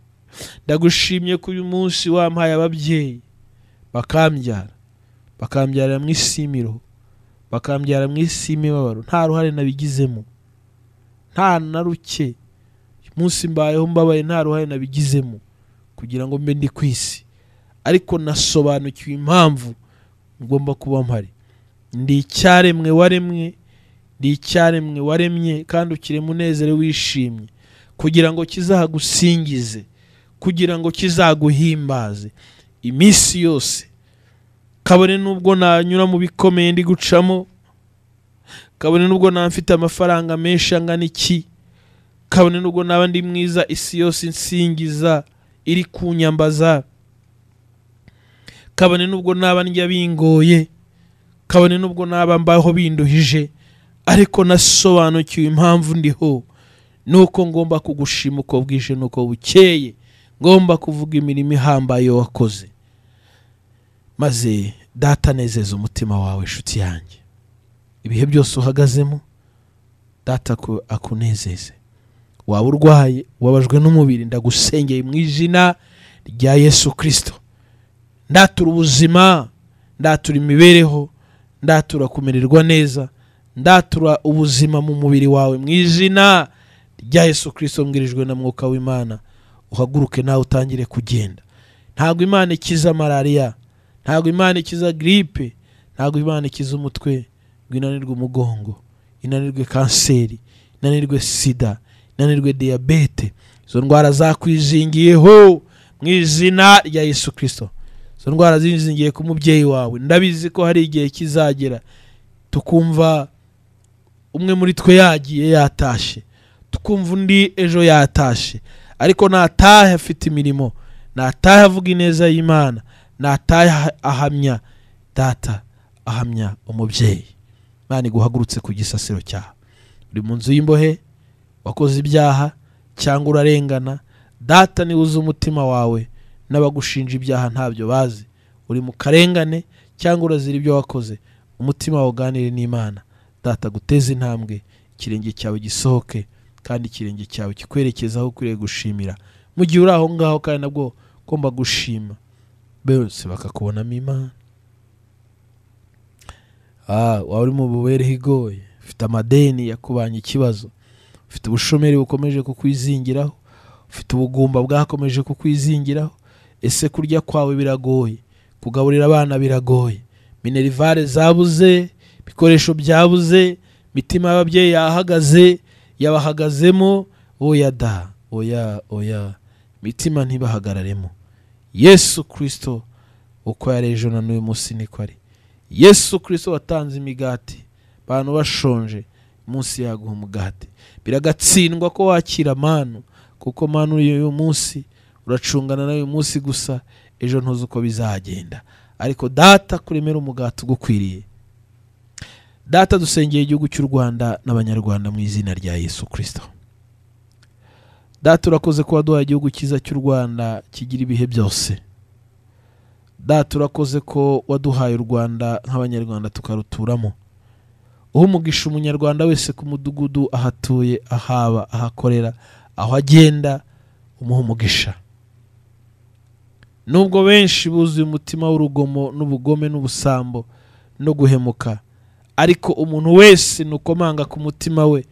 ndagushimye ko uyu munsi wampaye ababyeyi bakambyara bakambyarira mu isimiro bakambyara mu isi y'imibabaro nta ruhare nabigizemo nta na ruke uyu munsi mbayeho mbabaye nta ruhare nabigizemo kugira ngo mbe ndi ku isi ariko nasobanukiwe impamvu ngomba kuba mpari ndi icyaremwe waremwe ndi icyaremwe waremye kandi ukirema umunezero wishimye kugira ngo kizagusingize kugira ngo kizaguhimbaze iminsi yose kabone n'ubwo nanyura mu bikomeye ndi gucamo kabone n'ubwo naba mfite amafaranga menshi angana iki kabone n'ubwo naba ndi mwiza isi yose insingiza iri kunyambaza kabone n'ubwo naba ndya bingoye kabone n'ubwo naba mbaho binduhije ariko nasobanukiwe impamvu ndiho nuko ngomba kugushima uko bwije nuko bukeye ngomba kuvuga imirimo ihambaye wakoze maze data nezeza umutima wawe inshuti yanjye ibihe byose uhagazemo data aku- akunezeze waba urwaye ubabajwe n'umubiri ndagusengeye mu izina rya yesu kirisito ndatura ubuzima ndatura imibereho ndatura kumererwa neza ndatura ubuzima mu mubiri wawe mu izina rya yesu kirisito mbwirijwe na mwuka w'imana uhaguruke nawe utangire kugenda ntabwo imana ikiza malariya ntabwo imana ikiza giripe ntabwo imana ikiza umutwe ngo inanirwe umugongo inanirwe kanseri inanirwe sida inanirwe diyabete izo ndwara zakwizingiyeho mu izina rya yesu kirisito izo ndwara zizingiye ku mubyeyi wawe ndabizi ko hari igihe kizagera tukumva umwe muri twe yagiye yatashye tukumva undi ejo yatashye ariko natahe afite imirimo natahe avuga ineza y'imana natahe aha- ahamya data ahamya umubyeyi imana iguhagurutse ku gisasiro cyawe uri mu nzu y'imbohe wakoze ibyaha cyangwa urarengana data niwe uzi umutima wawe n'abagushinja ibyaha ntabyo bazi uri mu karengane cyangwa urazira ibyo wakoze umutima wawe uganire n'imana data guteze intambwe ikirenge cyawe gisohoke kandi ikirenge cyawe kikwerekeze aho ukwiriye gushimira mu gihe uri aho ngaho kandi nabwo ugomba gushima bose bakakubonamo imana Ah, waba uri mu bubereho igoye ufite amadeni yakubanye ikibazo ufite ubushomeri bukomeje kukwizingiraho ufite ubugumba bwakomeje kukwizingiraho ese kurya kwawe biragoye kugaburira abana biragoye minerivare zabuze ibikoresho byabuze imitima y'ababyeyi yahagaze yabahagazemo oya da oya oya imitima ntibahagararemo yesu kirisito uko yari ejo na n'uyu munsi niko ari yesu kirisito watanze imigati abantu bashonje munsi yaguha umugati biragatsindwa ko wakira manu kuko manu y'uyu munsi uracungana n'uyu munsi gusa ejo ntuzi uko bizagenda ariko data kuremera umugati ugukwiriye data dusengeye igihugu cy'u rwanda n'abanyarwanda mu izina rya yesu kirisito data urakoze kuba duhaye igihugu cyiza cy'u rwanda kigira ibihe byose data urakoze ko waduhaye u rwanda nk'abanyarwanda tukaruturamo uha umugisha umunyarwanda wese ku mudugudu ahatuye ahaba ahakorera aho agenda umuha umugisha nubwo benshi buzuye umutima w'urugomo n'ubugome n'ubusambo no guhemuka ariko umuntu wese nukomanga ku mutima we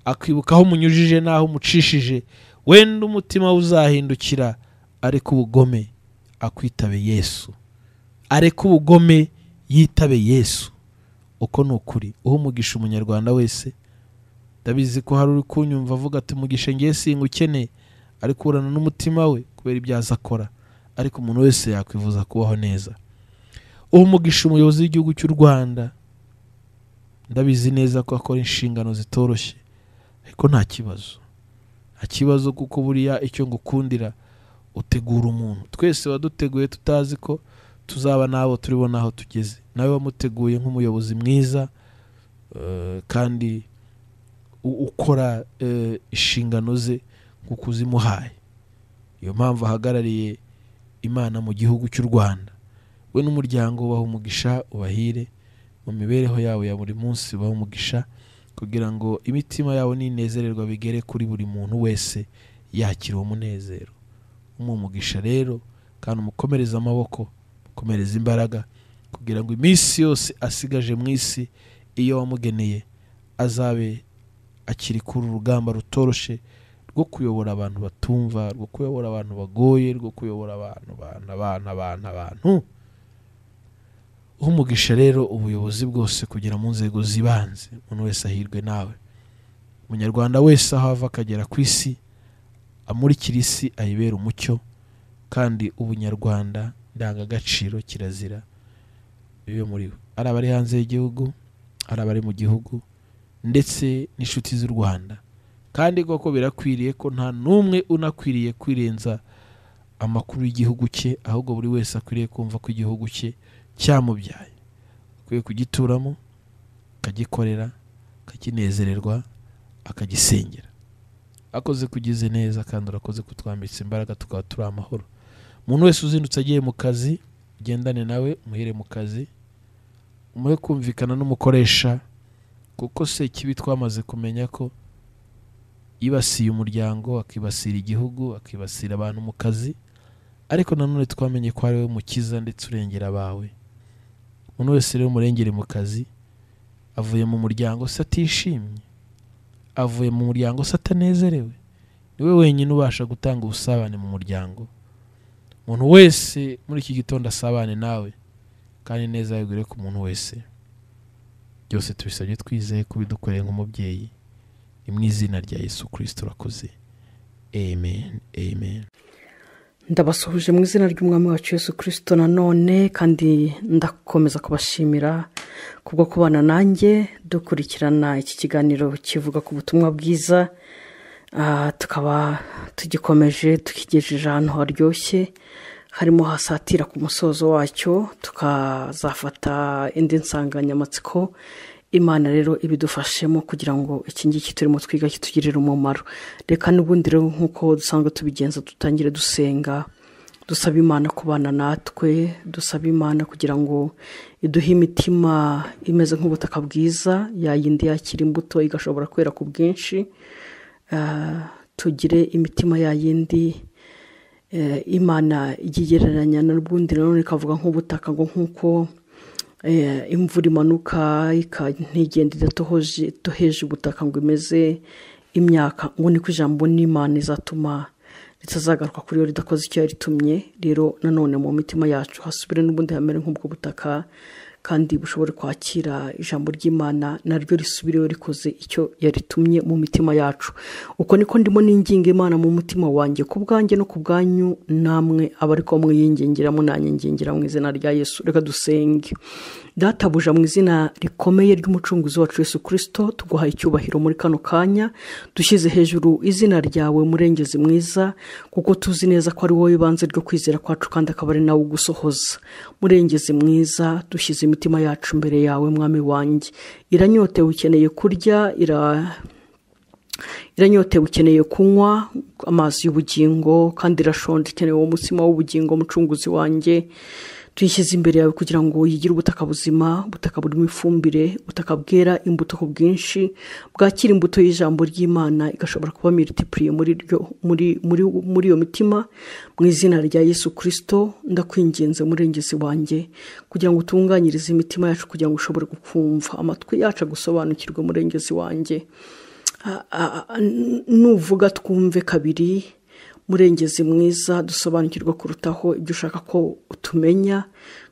akibuka aho umunyujije n'aho umucishije wenda umutima we uzahindukira ariko ubugome akwitabe yesu areke ubugome yitabe yesu uko ni ukuri uha umugisha umunyarwanda wese ndabizi ko hari uri kunyumva avuga ati umugisha ngewe singa ukeneye ariko urana n'umutima we kubera ibyo azi akora ariko umuntu wese yakwifuza kubaho neza uha umugisha umuyobozi w'igihugu cy'u rwanda ndabizi neza ko akora inshingano zitoroshye ariko nta kibazo nta kibazo kuko buriya icyo ngukundira utegura umuntu twese waduteguye tutazi ko tuzaba n'abo turibo n'aho tugeze nawe wamuteguye nk'umuyobozi mwiza eh, kandi u- ukora eh, inshingano ze nk'uko uzimuhaye iyo mpamvu ahagarariye imana mu gihugu cy'u rwanda we n'umuryango ubaha umugisha ubahire mu mibereho yawe ya buri munsi ubaha umugisha kugira ngo imitima yabo n'inezererwa bigere kuri buri muntu wese yakira uwo munezero umuha umugisha rero kandi umukomereze amaboko umukomereze imbaraga kugira ngo iminsi yose asigaje mu isi iyo wamugeneye azabe akiri kuri urugamba rutoroshe rwo kuyobora abantu batumva rwo kuyobora abantu bagoye rwo kuyobora abantu abantu abantu abantu abantu umugisha rero ubuyobozi bwose kugera mu nzego zibanze umuntu wese ahirwe nawe umunyarwanda wese aho ava akagera ku isi amurikira isi ayibera umucyo kandi ubunyarwanda ndangagaciro kirazira bibe muri we ari abari hanze y'igihugu ari abari mu gihugu ndetse n'inshuti z'u rwanda kandi koko birakwiriye ko nta n'umwe unakwiriye kwirenza amakuru y'igihugu cye ahubwo buri wese akwiriye kumva ko igihugu cye cyamubyaye akwiye kugituramo akagikorera akakinezererwa akagisengera akoze kugize neza kandi urakoze kutwambitsa imbaraga tukaba turi amahoro umuntu wese uzindutse agiye mu kazi ugendane nawe umuhere mu kazi umuhe kumvikana n'umukoresha kuko se ikibi twamaze kumenya ko yibasiye umuryango akibasira igihugu akibasira abantu mu kazi ariko nanone twamenye ko ari we mukiza ndetse urengera abawe umuntu wese rero umurengere mu kazi avuye mu muryango se atishimye avuye mu muryango se atanezerewe niwe wenyine ubasha gutanga ubusabane mu muryango umuntu wese muri iki gitondo asabane nawe kandi neza yagure ku muntu wese byose tubisabye twizeye kubidukoreye nk'umubyeyi ni mu izina rya yesu kirisito urakoze amen amen ndabasuhuje mu izina ry'umwami wacu Yesu kirisito nanone kandi ndakomeza kubashimira kubwo kubana nanjye dukurikirana iki kiganiro kivuga ku butumwa bwiza Ah, tukaba tugikomeje tukigejeje ahantu haryoshye harimo hasatira ku musozo wacyo tukazafata indi nsanganyamatsiko imana rero ibidufashemo kugira ngo iki ngiki turimo twiga kitugirire umumaro reka n'ubundi rero nk'uko dusanzwe tubigenza dutangire dusenga dusaba imana kubana natwe dusaba imana kugira ngo iduhe imitima imeze nk'ubutaka bwiza yayindi yakira imbuto igashobora kwera ku bwinshi Ah, tugire imitima yayindi eh, imana iyigereranya n'ubundi nanone ikavuga nk'ubutaka ngo nk'uko eh, imvura imanuka ika- ntigenda idatohoje itoheje ubutaka ngo imeze imyaka ngo niko ijambo n'imana izatuma ritazagaruka kuri yo ridakoze icyo yaritumye rero nanone mu mitima yacu hasubire n'ubundi hamere nk'ubwo butaka kandi bushobore kwakira ijambo ry'imana naryo risubireho rikoze icyo yaritumye mu mitima yacu uko niko ndimo n'inginga imana mu mutima wanjye ku bwanjye no ku bwanyu namwe abari ko mwiyingingira munanyingingira mu izina rya yesu reka dusenge databuja mu izina rikomeye ry'umucunguzi wacu Yesu kirisito tuguha icyubahiro muri kano kanya dushyize hejuru izina ryawe murengezi mwiza kuko tuzi neza ko ari wowe ibanze ryo kwizera kwacu kandi akaba ari nawe ugusohoza murengezi mwiza dushyize imitima yacu imbere yawe mwami wanjye iranyotewe ukeneye kurya ira iranyotewe ukeneye kunywa amazi y'ubugingo kandi irashonje ikeneye uwo mutsima w'ubugingo mucunguzi wanjye tuyishyize imbere yawe kugira ngo yigire ubutaka buzima ubutaka burimo ifumbire ubutaka bwera imbuto ku bwinshi bwakira imbuto y'ijambo ry'imana igashobora kuba miritipuriye muri ryo- muri- muri- muri iyo mitima mu izina rya yesu kirisito ndakwinginze murengezi wanjye kugira ngo utunganyirize imitima yacu kugira ngo ushobore gukumva amatwi yacu agusobanukirwe murengezi wanjye a- a- a- n- nuvuga twumve kabiri murengezi mwiza dusobanukirwa kurutaho ibyo ushaka ko utumenya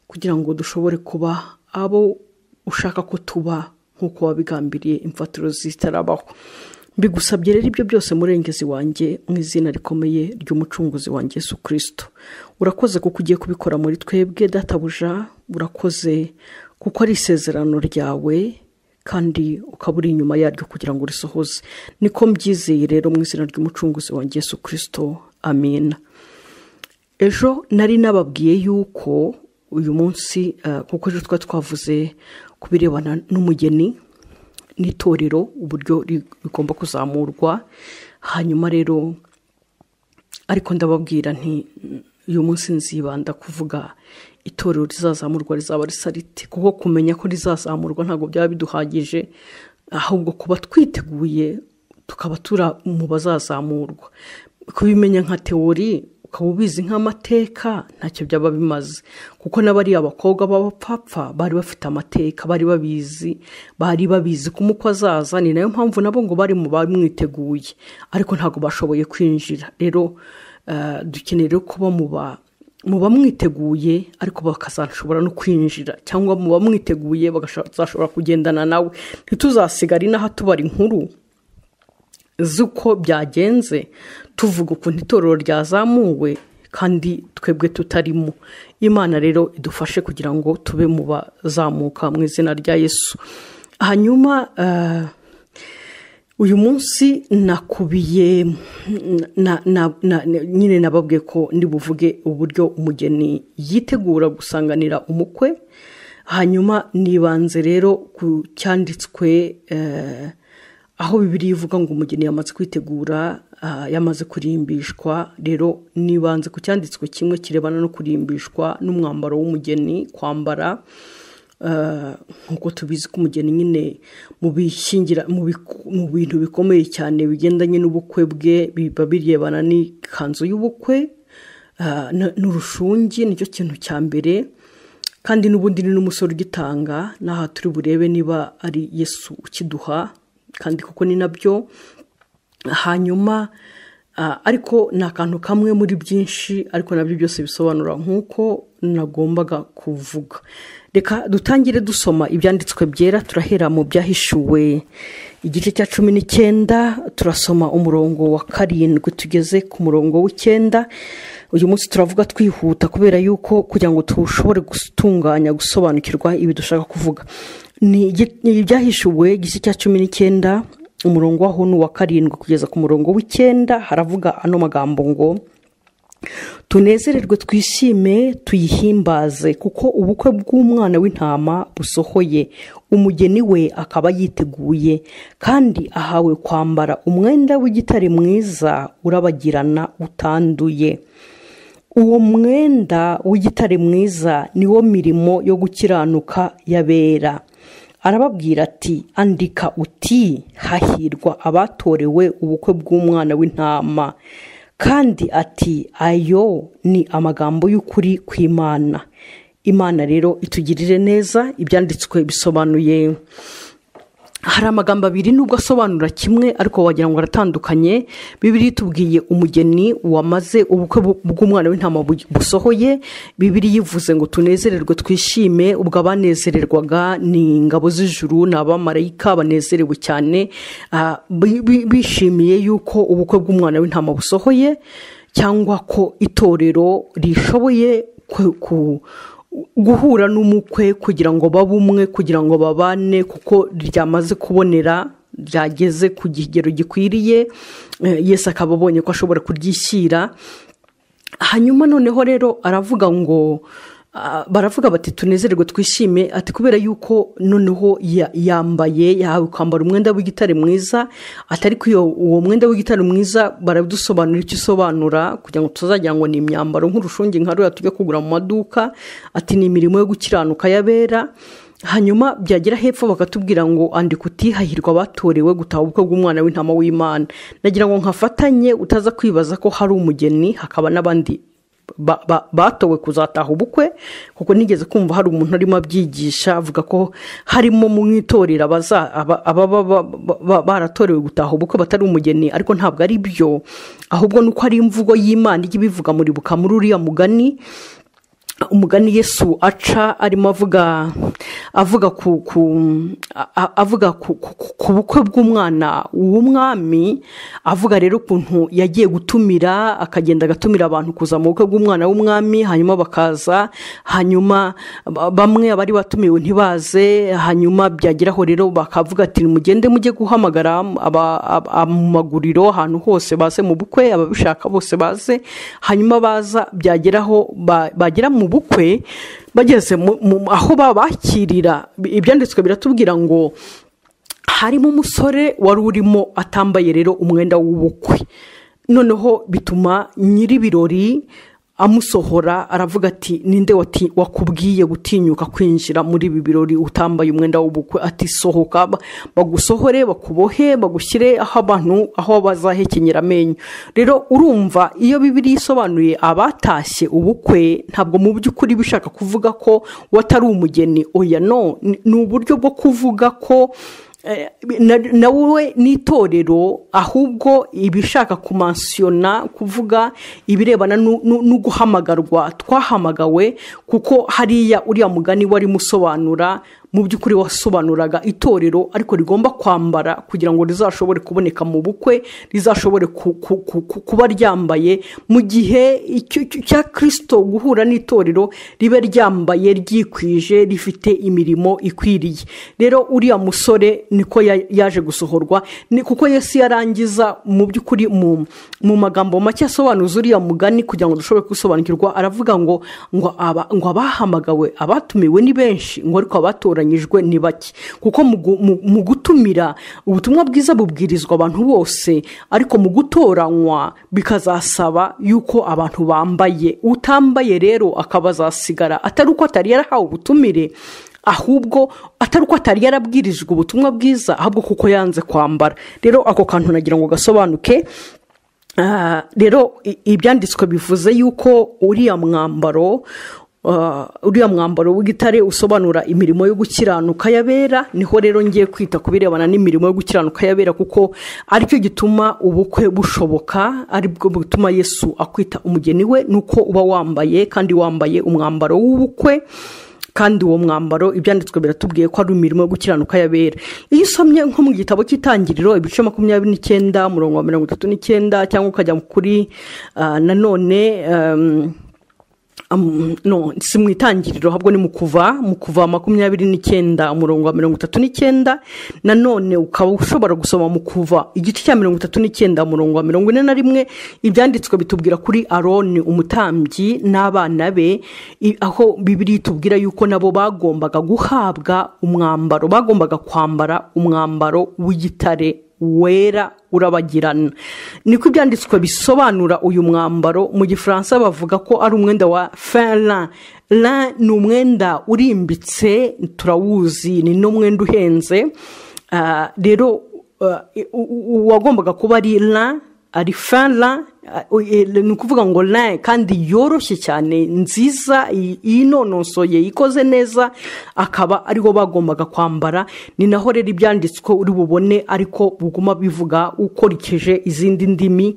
kugira ngo dushobore kuba abo ushaka ko tuba nk'uko wabigambiriye imfatiro zitarabaho mbigusabye rero ibyo byose murengezi wanjye mu izina rikomeye ry'umucunguzi wanjye Yesu kirisito urakoze kuko ugiye kubikora muri twebwe databuja urakoze kuko ari isezerano ryawe kandi ukaba uri inyuma yaryo kugira ngo urisohoze niko mbyizeye rero mu izina ry'umucunguzi wa Yesu kirisito amina ejo nari nababwiye yuko uyu munsi eh, kuko ejo twari twavuze ku birebana n'umugeni n'itorero uburyo ri- rigomba kuzamurwa hanyuma rero ariko ndababwira nti uyu munsi nzibanda kuvuga itorero rizazamurwa rizaba risa rite kuko kumenya ko rizazamurwa ntabwo byaba biduhagije ahubwo kuba twiteguye tukaba turi mu bazazamurwa kubimenya nka teori ukaba ubizi nk'amateka ntacyo byaba bimaze kuko n'abariya bakobwa b'abapfapfa bari bafite amateka bari babizi bari babizi ko umukwe azaza ni nayo mpamvu nabo ngo bari mu bamwiteguye ariko ntabwo bashoboye kwinjira rero eh, dukeneye rero kuba mu ba muba mwiteguye ariko bakazashobora no kwinjira cyangwa muba mwiteguye bakazashobora kugendana nawe ntituzasigare inaha tubara inkuru z'uko byagenze tuvuga ukuntu itorero ryazamuwe kandi twebwe tutarimo imana rero idufashe kugira ngo tube mu bazamuka mu izina rya yesu hanyuma uyu munsi nakubiye nyine nababwiye ko buvuge uburyo umugeni yitegura gusanganira umukwe hanyuma nibanze rero ku cyanditswe aho bibiri ivuga ngo umugeni yamaze kwitegura yamaze kurimbishwa rero nibanze ku cyanditswe kimwe kirebana no kurimbishwa n'umwambaro w'umugeni kwambara nk'uko tubizi ko umugeni nyine mu bintu bikomeye cyane bigendanye n'ubukwe bwe biba birebana n'ikanzu y'ubukwe n'urushungi nicyo kintu cya mbere kandi n'ubundi ni n'umusore ugitanga n'aha turi burebe niba ari yesu ukiduha kandi kuko ni nabyo hanyuma ariko ni akantu kamwe muri byinshi ariko nabyo byose bisobanura nk'uko nagombaga kuvuga reka dutangire dusoma ibyanditswe byera turahera mu byahishuwe igice cya cumi n'icyenda turasoma umurongo wa karindwi tugeze ku murongo w'icyenda uyu munsi turavuga twihuta kubera yuko kugira ngo dushobore gutunganya gusobanukirwa ibi dushaka kuvuga ni ibyahishuwe igice cya cumi n'cyenda umurongo waho ni uwa karindwi kugeza ku murongo w'icyenda haravuga ano magambo ngo tunezererwe twishime tuyihimbaze kuko ubukwe bw'umwana w'intama busohoye umugeni we akaba yiteguye kandi ahawe kwambara umwenda w'igitare mwiza urabagirana utanduye uwo mwenda w'igitare mwiza niwo mirimo yo gukiranuka yabera arababwira ati andika uti hahirwa abatorewe ubukwe bw'umwana w'intama kandi ati ayo ni amagambo y'ukuri ku imana imana rero itugirire neza ibyanditswe bisobanuye hari amagambo abiri nubwo asobanura kimwe ariko wagira ngo aratandukanye bibiri tubwiye umugeni wamaze ubukwe bw'umwana w'intama busohoye bibiri yivuze ngo tunezererwe twishime ubwo abanezererwaga ni ingabo z'ijuru ni abamarayika banezerewe cyane bishimiye yuko ubukwe bw'umwana w'intama busohoye cyangwa ko itorero rishoboye ku guhura n'umukwe kugira ngo babe umwe kugira ngo babane kuko ryamaze kubonera ryageze ku kigero gikwiriye yesi akaba abonye ko ashobora kuryishyira hanyuma noneho rero aravuga ngo baravuga bati tunezerwe twishime ati kubera yuko noneho yambaye yahawe kwambara umwenda w'igitare mwiza atari iyo uwo mwenda w'igitare mwiza baradusobanura icyo usobanura kugira ngo tuzagira ngo ni imyambaro nk'urushungi nka ruriya tujya kugura mu maduka ati ni imirimo yo gukiranuka y'abera hanyuma byagera hepfo bakatubwira ngo andika utihahirwa batorewe gutaha ubukwe bw'umwana w'intama w'imana nagira ngo nkafatanye utaza kwibaza ko hari umugeni hakaba n'abandi batowe kuzataha ubukwe kuko nigeze kumva hari umuntu arimo abyigisha avuga ko harimo mu itorero ababa baratorewe gutaha ubukwe batari umugeni ariko ntabwo ari byo ahubwo ni uko ari imvugo y'imana ijya ibivuga muri muri uriya mugani umugani yesu aca arimo avuga avuga ku ku avuga ku bukwe bw'umwana w'umwami avuga rero ukuntu yagiye gutumira akagenda agatumira abantu kuza mu bukwe bw'umwana w'umwami hanyuma bakaza hanyuma bamwe abari batumiwe ntibaze hanyuma byageraho rero bakavuga ati mugende mujye guhamagara mu maguriro ahantu hose baze mu bukwe ababishaka bose baze hanyuma baza byageraho bagera mu bukwe bageze aho babakirira ibyanditswe biratubwira ngo harimo umusore wari urimo atambaye rero umwenda w'ubukwe noneho bituma nyir'ibirori amusohora aravuga ati ninde wakubwiye gutinyuka kwinjira muri ibi birori utambaye umwenda w'ubukwe ati sohoka bagusohore bakubohe bagushyire aho abantu aho bazahekenyera amenyo rero urumva iyo bibiri isobanuye abatashye ubukwe ntabwo mu by'ukuri bishaka kuvuga ko watari umugeni oya no ni uburyo bwo kuvuga ko Eh, na- nawe ni itorero ahubwo ibishaka kumansiyona kuvuga ibirebana nu- nu- no guhamagarwa twahamagawe kuko hariya uriya mugani wari musobanura mu by'ukuri wasobanuraga itorero ariko rigomba kwambara kugira ngo rizashobore kuboneka mu bukwe rizashobore ku- ku- ku- ku- kuba ryambaye mu gihe icyo- icyo- cya kirisito guhura n'itorero ribe ryambaye ryikwije rifite imirimo ikwiriye rero uriya musore niko ya- yaje gusohorwa ni kuko yesu yarangiza mu by'ukuri mu mu magambo make asobanuza uriya mugani kugira ngo dushobore gusobanukirwa aravuga ngo ngo aba- ngo abahamagawe abatumiwe ni benshi ngo ariko abatoranyijwe ni bake kuko mu gu- mu- mu gutumira ubutumwa bwiza bubwirizwa abantu bose ariko mu gutoranywa bikazasaba yuko abantu bambaye utambaye rero akaba azasigara atari uko atari yarahawe ubutumire ahubwo atari uko atari yarabwirijwe ubutumwa bwiza ahubwo kuko yanze kwambara rero ako kantu nagira ngo gasobanuke Ah, rero i- ibyanditswe bivuze yuko uriya mwambaro ah, uriya mwambaro w'igitare usobanura imirimo yo gukiranuka y'abera niho rero ngiye kwita ku birebana n'imirimo yo gukiranuka y'abera kuko aricyo gituma ubukwe bushoboka aribwo butuma yesu akwita umugeni we nuko uba wambaye kandi wambaye umwambaro w'ubukwe kandi uwo mwambaro ibyanditswe biratubwiye ko ari imirimo yo gukiranuka y'abera iyo usomye nko mu gitabo cy'itangiriro ibice makumyabiri n'icyenda umurongo wa mirongo itatu n'icyenda cyangwa ukajya kuri ah, nanone ehm, Um, no si mu itangiriro ahubwo ni mu kuva mu kuva makumyabiri n'icyenda umurongo wa mirongo itatu n'icyenda nanone ukaba ushobora gusoma mu kuva igice cya mirongo itatu n'icyenda umurongo wa mirongo ine na rimwe ibyanditswe bitubwira kuri aroni umutambyi n'abana be i- aho bibiri itubwira yuko nabo bagombaga guhabwa umwambaro bagombaga kwambara umwambaro w'igitare wera urabagirana niko ibyanditswe bisobanura uyu mwambaro mu gifaransa bavuga ko ari umwenda wa fera ra ni umwenda urimbitse turawuzi ni n'umwenda uhenze Ah, rero ah, u- u- uwagombaga kuba ari ra ari fera ni ukuvuga ngo ra kandi yoroshye cyane nziza i- inonosoye ikoze neza akaba ariho bagombaga kwambara ni naho rero ibyanditswe uri bubone ariko buguma bivuga ukurikije izindi ndimi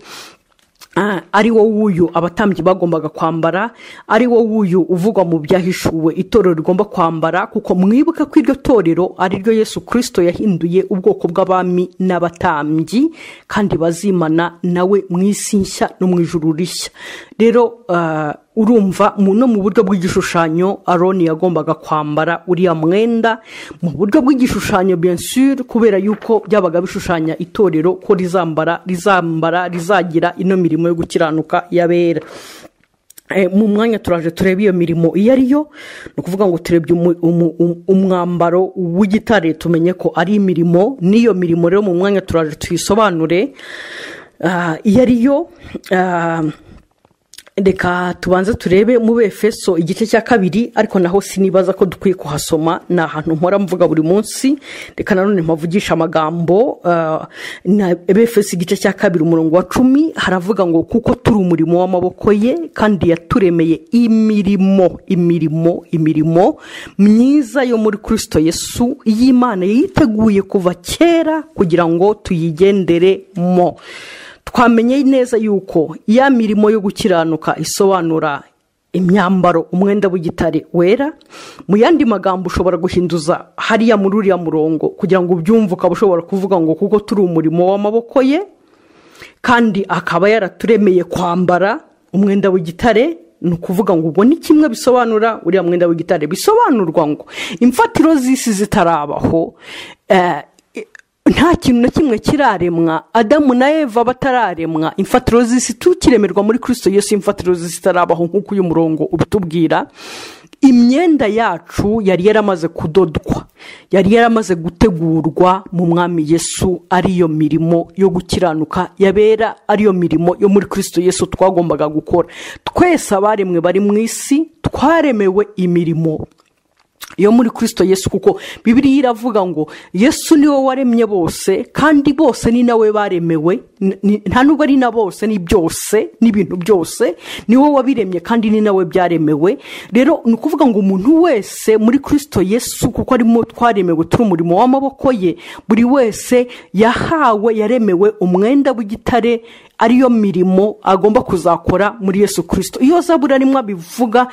Ah, ari wo wuyu abatambyi bagombaga kwambara ari wo wuyu uvugwa mu byahishuwe itorero rigomba kwambara kuko mwibuka ko iryo torero ari ryo yesu kirisito yahinduye ubwoko bw'abami n'abatambyi kandi bazimana nawe mu isi nshya no mu ijuru rishya rero ah, urumva mu no mu buryo bw'igishushanyo aroni yagombaga kwambara uriya mwenda mu buryo bw'igishushanyo bien sûr kubera yuko byabaga bishushanya itorero ko rizambara rizambara rizagira ino mirimo yo gukiranuka y'abera Eh, mu mwanya turaje turebe iyo mirimo iyo ari yo ni ukuvuga ngo turebye umu- umu- um- umwambaro w'igitare tumenye ko ari imirimo n'iyo mirimo rero mu mwanya turaje tuyisobanure Ah, iyo ari yo ah, reka tubanze turebe mu befeso igice cya kabiri ariko naho sinibaza ko dukwiye kuhasoma ni ahantu mpora mvuga buri munsi reka nanone mpavugisha amagambo ah, na befeso igice cya kabiri umurongo wa cumi haravuga ngo kuko turi umurimo w'amaboko ye kandi yaturemeye imirimo imirimo imirimo myiza yo muri kirisito yesu y'imana yiteguye kuva kera kugira ngo tuyigenderemo twamenye neza yuko ya mirimo yo gukiranuka isobanura imyambaro umwenda w'igitare wera mu yandi magambo ushobora guhinduza hariya muri uriya murongo kugira ngo ubyumve ukaba ushobora kuvuga ngo kuko turi umurimo w'amaboko ye kandi akaba yaraturemeye kwambara umwenda w'igitare ni ukuvuga ngo ubwo ni kimwe bisobanura uriya mwenda w'igitare bisobanurwa ngo imfatiro z'isi zitarabaho eh, nta kintu na kimwe kiraremwa adamu na eva batararemwa imfatiro z'isi tukiremerwa muri kirisito yesu imfatiro z'isi itarabaho nk'uko uyu murongo ubitubwira imyenda yacu yari yaramaze kudodwa yari yaramaze gutegurwa mu mwami yesu ariyo mirimo yo gukiranuka yabera ariyo mirimo yo muri kirisito yesu twagombaga gukora twese abaremwe bari mu isi twaremewe imirimo iyo muri kirisito yesu kuko bibiriya iravuga ngo yesu niwe waremye bose kandi bose ni nawe baremewe Ni- ni- nta nubwo ari na bose ni byose n'ibintu byose ni wowe wabiremye kandi ni nawe byaremewe rero ni ukuvuga ngo umuntu wese muri kirisito yesu kuko arimo twaremewe turi umurimo w'amaboko ye buri wese yahawe yaremewe umwenda w'igitare ariyo mirimo agomba kuzakora muri yesu kirisito iyo zabura rimwe bivuga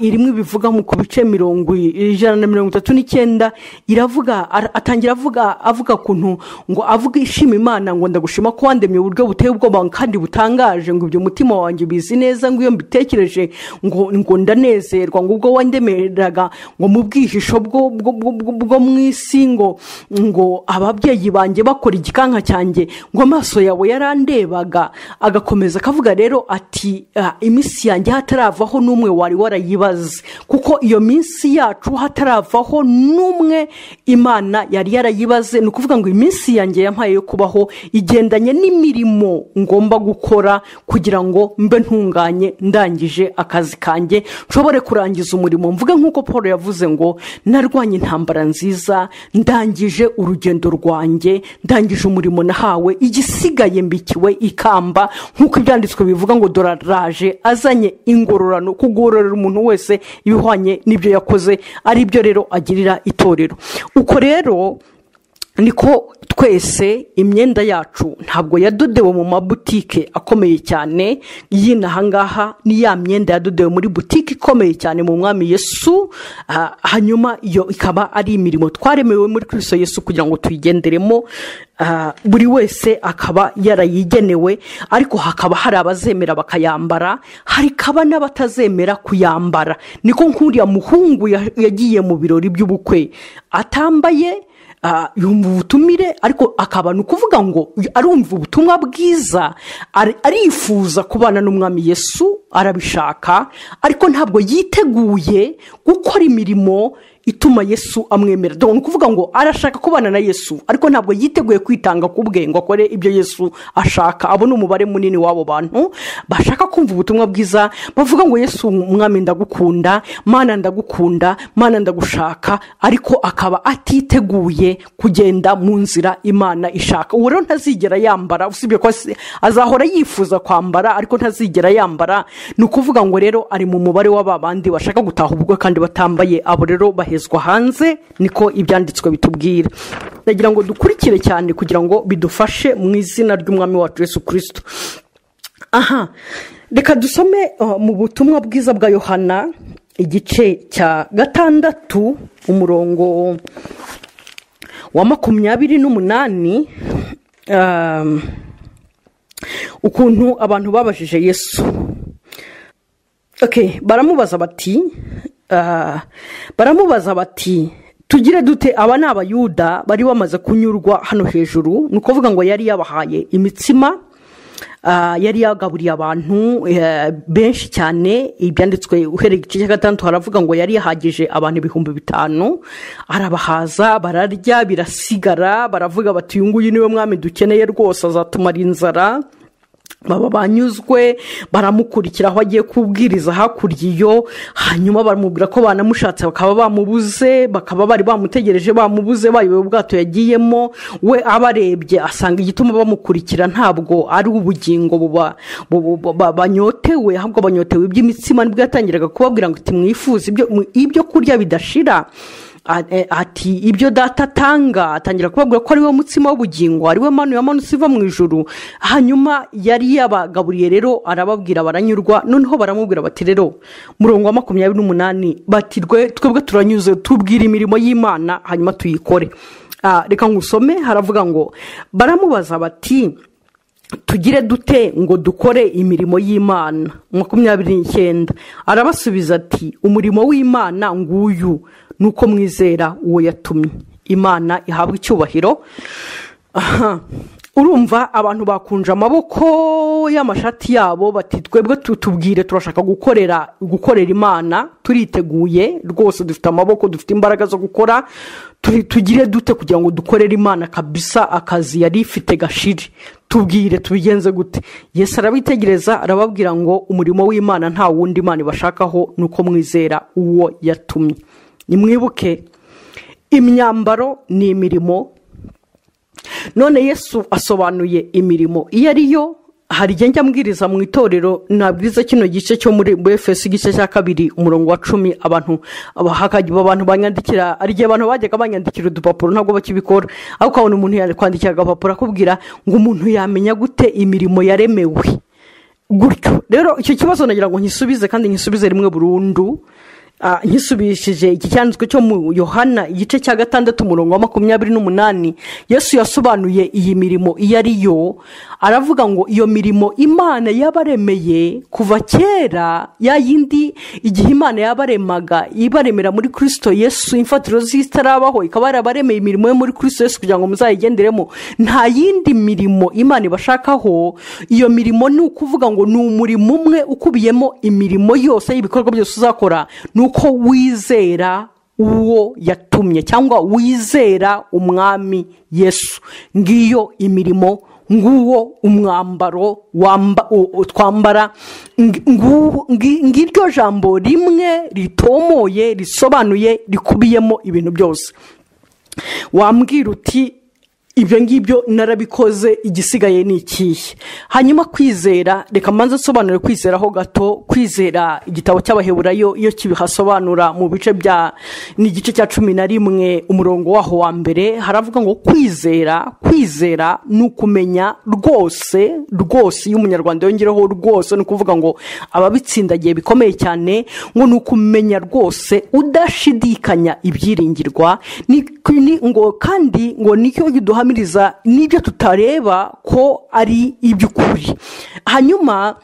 irimwe bivuga mu ku bice mirongo i- ijana na mirongo itatu n'icyenda iravuga ara- atangira avuga avuga kuntu ngo avuga ishima imana ngo ndagushima ko wandemye uburyo buteye ubwoba kandi butangaje ngo ibyo umutima wanjye ubizi neza ngo iyo mbitekereje ngo ngo ndanezerwa ngo ubwo wandemeraga ngo mu bwihisho bwo bwo- bwo- bwo- bwo mu isi ngo ngo ababyeyi banjye bakora igikanka cyanjye ngo amaso yawe yarandebaga agakomeza akavuga rero ati "Ah, iminsi yanjye hataravaho n'umwe wari warayibaze kuko iyo minsi yacu hataravaho n'umwe imana yari yarayibaze ni ukuvuga ngo iminsi yanjye yampaye yo kubaho igendanye n'imirimo ngomba gukora kugira ngo mbe ntunganye ndangije akazi kanjye nshobore kurangiza umurimo mvuge nk'uko paul yavuze ngo narwanye intambara nziza ndangije urugendo rwanjye ndangije umurimo nahawe igisigaye mbikiwe ikamba nk'uko ibyanditswe bivuga ngo dora raje azanye ingororano kugororera umuntu wese ibihwanye n'ibyo yakoze ari byo rero agirira itorero uko rero niko twese imyenda yacu ntabwo yadodewe mu mabutike akomeye cyane y'inahangaha ni ya myenda yadodewe muri butike ikomeye cyane mu mwami yesu ah, hanyuma iyo ikaba ari imirimo twaremewe muri kirisito yesu kugira ngo tuyigenderemo ah, buri wese akaba yarayigenewe ariko hakaba hari abazemera bakayambara harikaba n'abatazemera kuyambara niko nk'uriya muhungu ya- yagiye mu birori by'ubukwe atambaye Ah, yumva ubutumire ariko akaba ni ukuvuga ngo arumva ubutumwa bwiza ari- arifuza kubana n'umwami yesu arabishaka ariko ntabwo yiteguye gukora imirimo ituma yesu amwemera dore ni ukuvuga ngo arashaka kubana na yesu ariko ntabwo yiteguye kwitanga ku bwe ngo akore ibyo yesu ashaka abo ni umubare munini w'abo bantu bashaka kumva ubutumwa bwiza bavuga ngo yesu umwami ndagukunda mana ndagukunda mana ndagushaka ariko akaba atiteguye kugenda mu nzira imana ishaka uwo rero ntazigera yambara usibye ko asi- azahora yifuza kwambara ariko ntazigera yambara ni ukuvuga ngo rero ari mu mubare w'aba bandi bashaka gutaha ubwo kandi batambaye abo rero bahezwa hanze niko ibyanditswe bitubwira ndagira ngo dukurikire cyane kugira ngo bidufashe mu izina ry'umwami wacu yesu kirisito aha reka dusome uh, mu butumwa bwiza bwa yohana igice cya gatandatu umurongo wa makumyabiri n'umunani um, ukuntu abantu babajije yesu okay, baramubaza bati ah, baramubaza bati tugire dute aba ni abayuda bari bamaze kunyurwa hano hejuru ni ukuvuga ngo yari yabahaye imitsima ah, yari yagaburiye abantu eh, benshi cyane ibyanditswe uhereye igice cya gatandatu haravuga ngo yari yahagije abantu ibihumbi bitanu arabahaza bararya birasigara baravuga bati uyu nguyu niwe mwami dukeneye rwose azatumara inzara baba banyuzwe baramukurikira aho agiye kubwiriza hakurya iyo hanyuma baramubwira ko banamushatse bakaba bamubuze bakaba bari bamutegereje bamubuze bayobewe ubwato yagiyemo we abarebye asanga igituma bamukurikira ntabwo ari ubugingo buba- bu- bu- ba- banyotewe ahubwo banyotewe iby'imitsima nibwo yatangiraga kubabwira ngo ati mwifuze ibyo- ibyo kurya bidashira A- e- ati ibyo data atanga atangira kubabwira ko ari we mutsima w'ubugingo ari we manu yamanutse iva mu ijuru hanyuma yari yabagaburiye rero arababwira baranyurwa noneho baramubwira bati rero murongo wa makumyabiri n'umunani bati rwe twebwe turanyuze tubwira imirimo y'imana hanyuma tuyikore Ah, reka ngusome haravuga ngo baramubaza bati tugire dute ngo dukore imirimo y'imana makumyabiri n'icyenda arabasubiza ati umurimo w'imana nguyu ni uko mwizera uwo yatumye imana ihabwa icyubahiro aha urumva abantu bakunje amaboko y'amashati yabo bati twebwe tu- tubwire turashaka gukorera gukorera imana turiteguye rwose dufite amaboko dufite imbaraga zo gukora turi- tugire dute kugira ngo dukorere imana kabisa akazi yari ifite gashiri tubwire tubigenze gute yesu arabitegereza arababwira ngo umurimo w'imana nta wundi imana ibashakaho ni uko mwizera uwo yatumye nimwibuke imyambaro ni imirimo none yesu asobanuye imirimo iyo ariyo hari igihe njya mbwiriza mu itorero nabwiriza kino gice cyo muri efesi igice cya kabiri umurongo wa cumi abantu hakajya abantu banyandikira hari igihe abantu bajyaga banyandikira udupapuro ntabwo bakibikora ariko ukabona umuntu yakwandikira agapapuro akubwira ngo umuntu yamenya gute imirimo yaremewe gutyo rero icyo kibazo nagira ngo nkisubize kandi nkisubize rimwe burundu Ah, nkisubishije iki cyanditswe cyo mu yohana igice cya gatandatu umurongo wa makumyabiri n'umunani yesu yasobanuye iyi mirimo iyo ari yo aravuga ngo iyo mirimo imana yabaremeye kuva kera ya yindi igihe imana yabaremaga ibaremera muri kirisito yesu imfatiro z'itarabaho ikaba yarabaremeye imirimo yo muri kirisito yesu kugira ngo muzayigenderemo nta yindi mirimo imana ibashakaho iyo mirimo ni ukuvuga ngo ni umurimo umwe ukubiyemo imirimo yose y'ibikorwa byose uzakora ni uko wizera uwo yatumye cyangwa wizera umwami yesu ngiyo imirimo nguwo umwambaro twambara ngiryo jambo rimwe ritomoye risobanuye rikubiyemo ibintu byose wambwira uti ibyo ngibyo narabikoze igisigaye ni ikihe hanyuma kwizera reka mbanze asobanure kwizera ho gato kwizera igitabo cy'abaheburayo iyo kibihasobanura mu bice bya n'igice cya cumi na rimwe umurongo waho wa mbere haravuga ngo kwizera kwizera ni ukumenya rwose rwose iyo umunyarwanda yongereho rwose ni ukuvuga ngo ababitsindagiye bikomeye cyane ngo ni ukumenya rwose udashidikanya ibyiringirwa ni ngo kandi ngo nicyo duha duhamiriza n'ibyo tutareba ko ari iby'ukuri hanyuma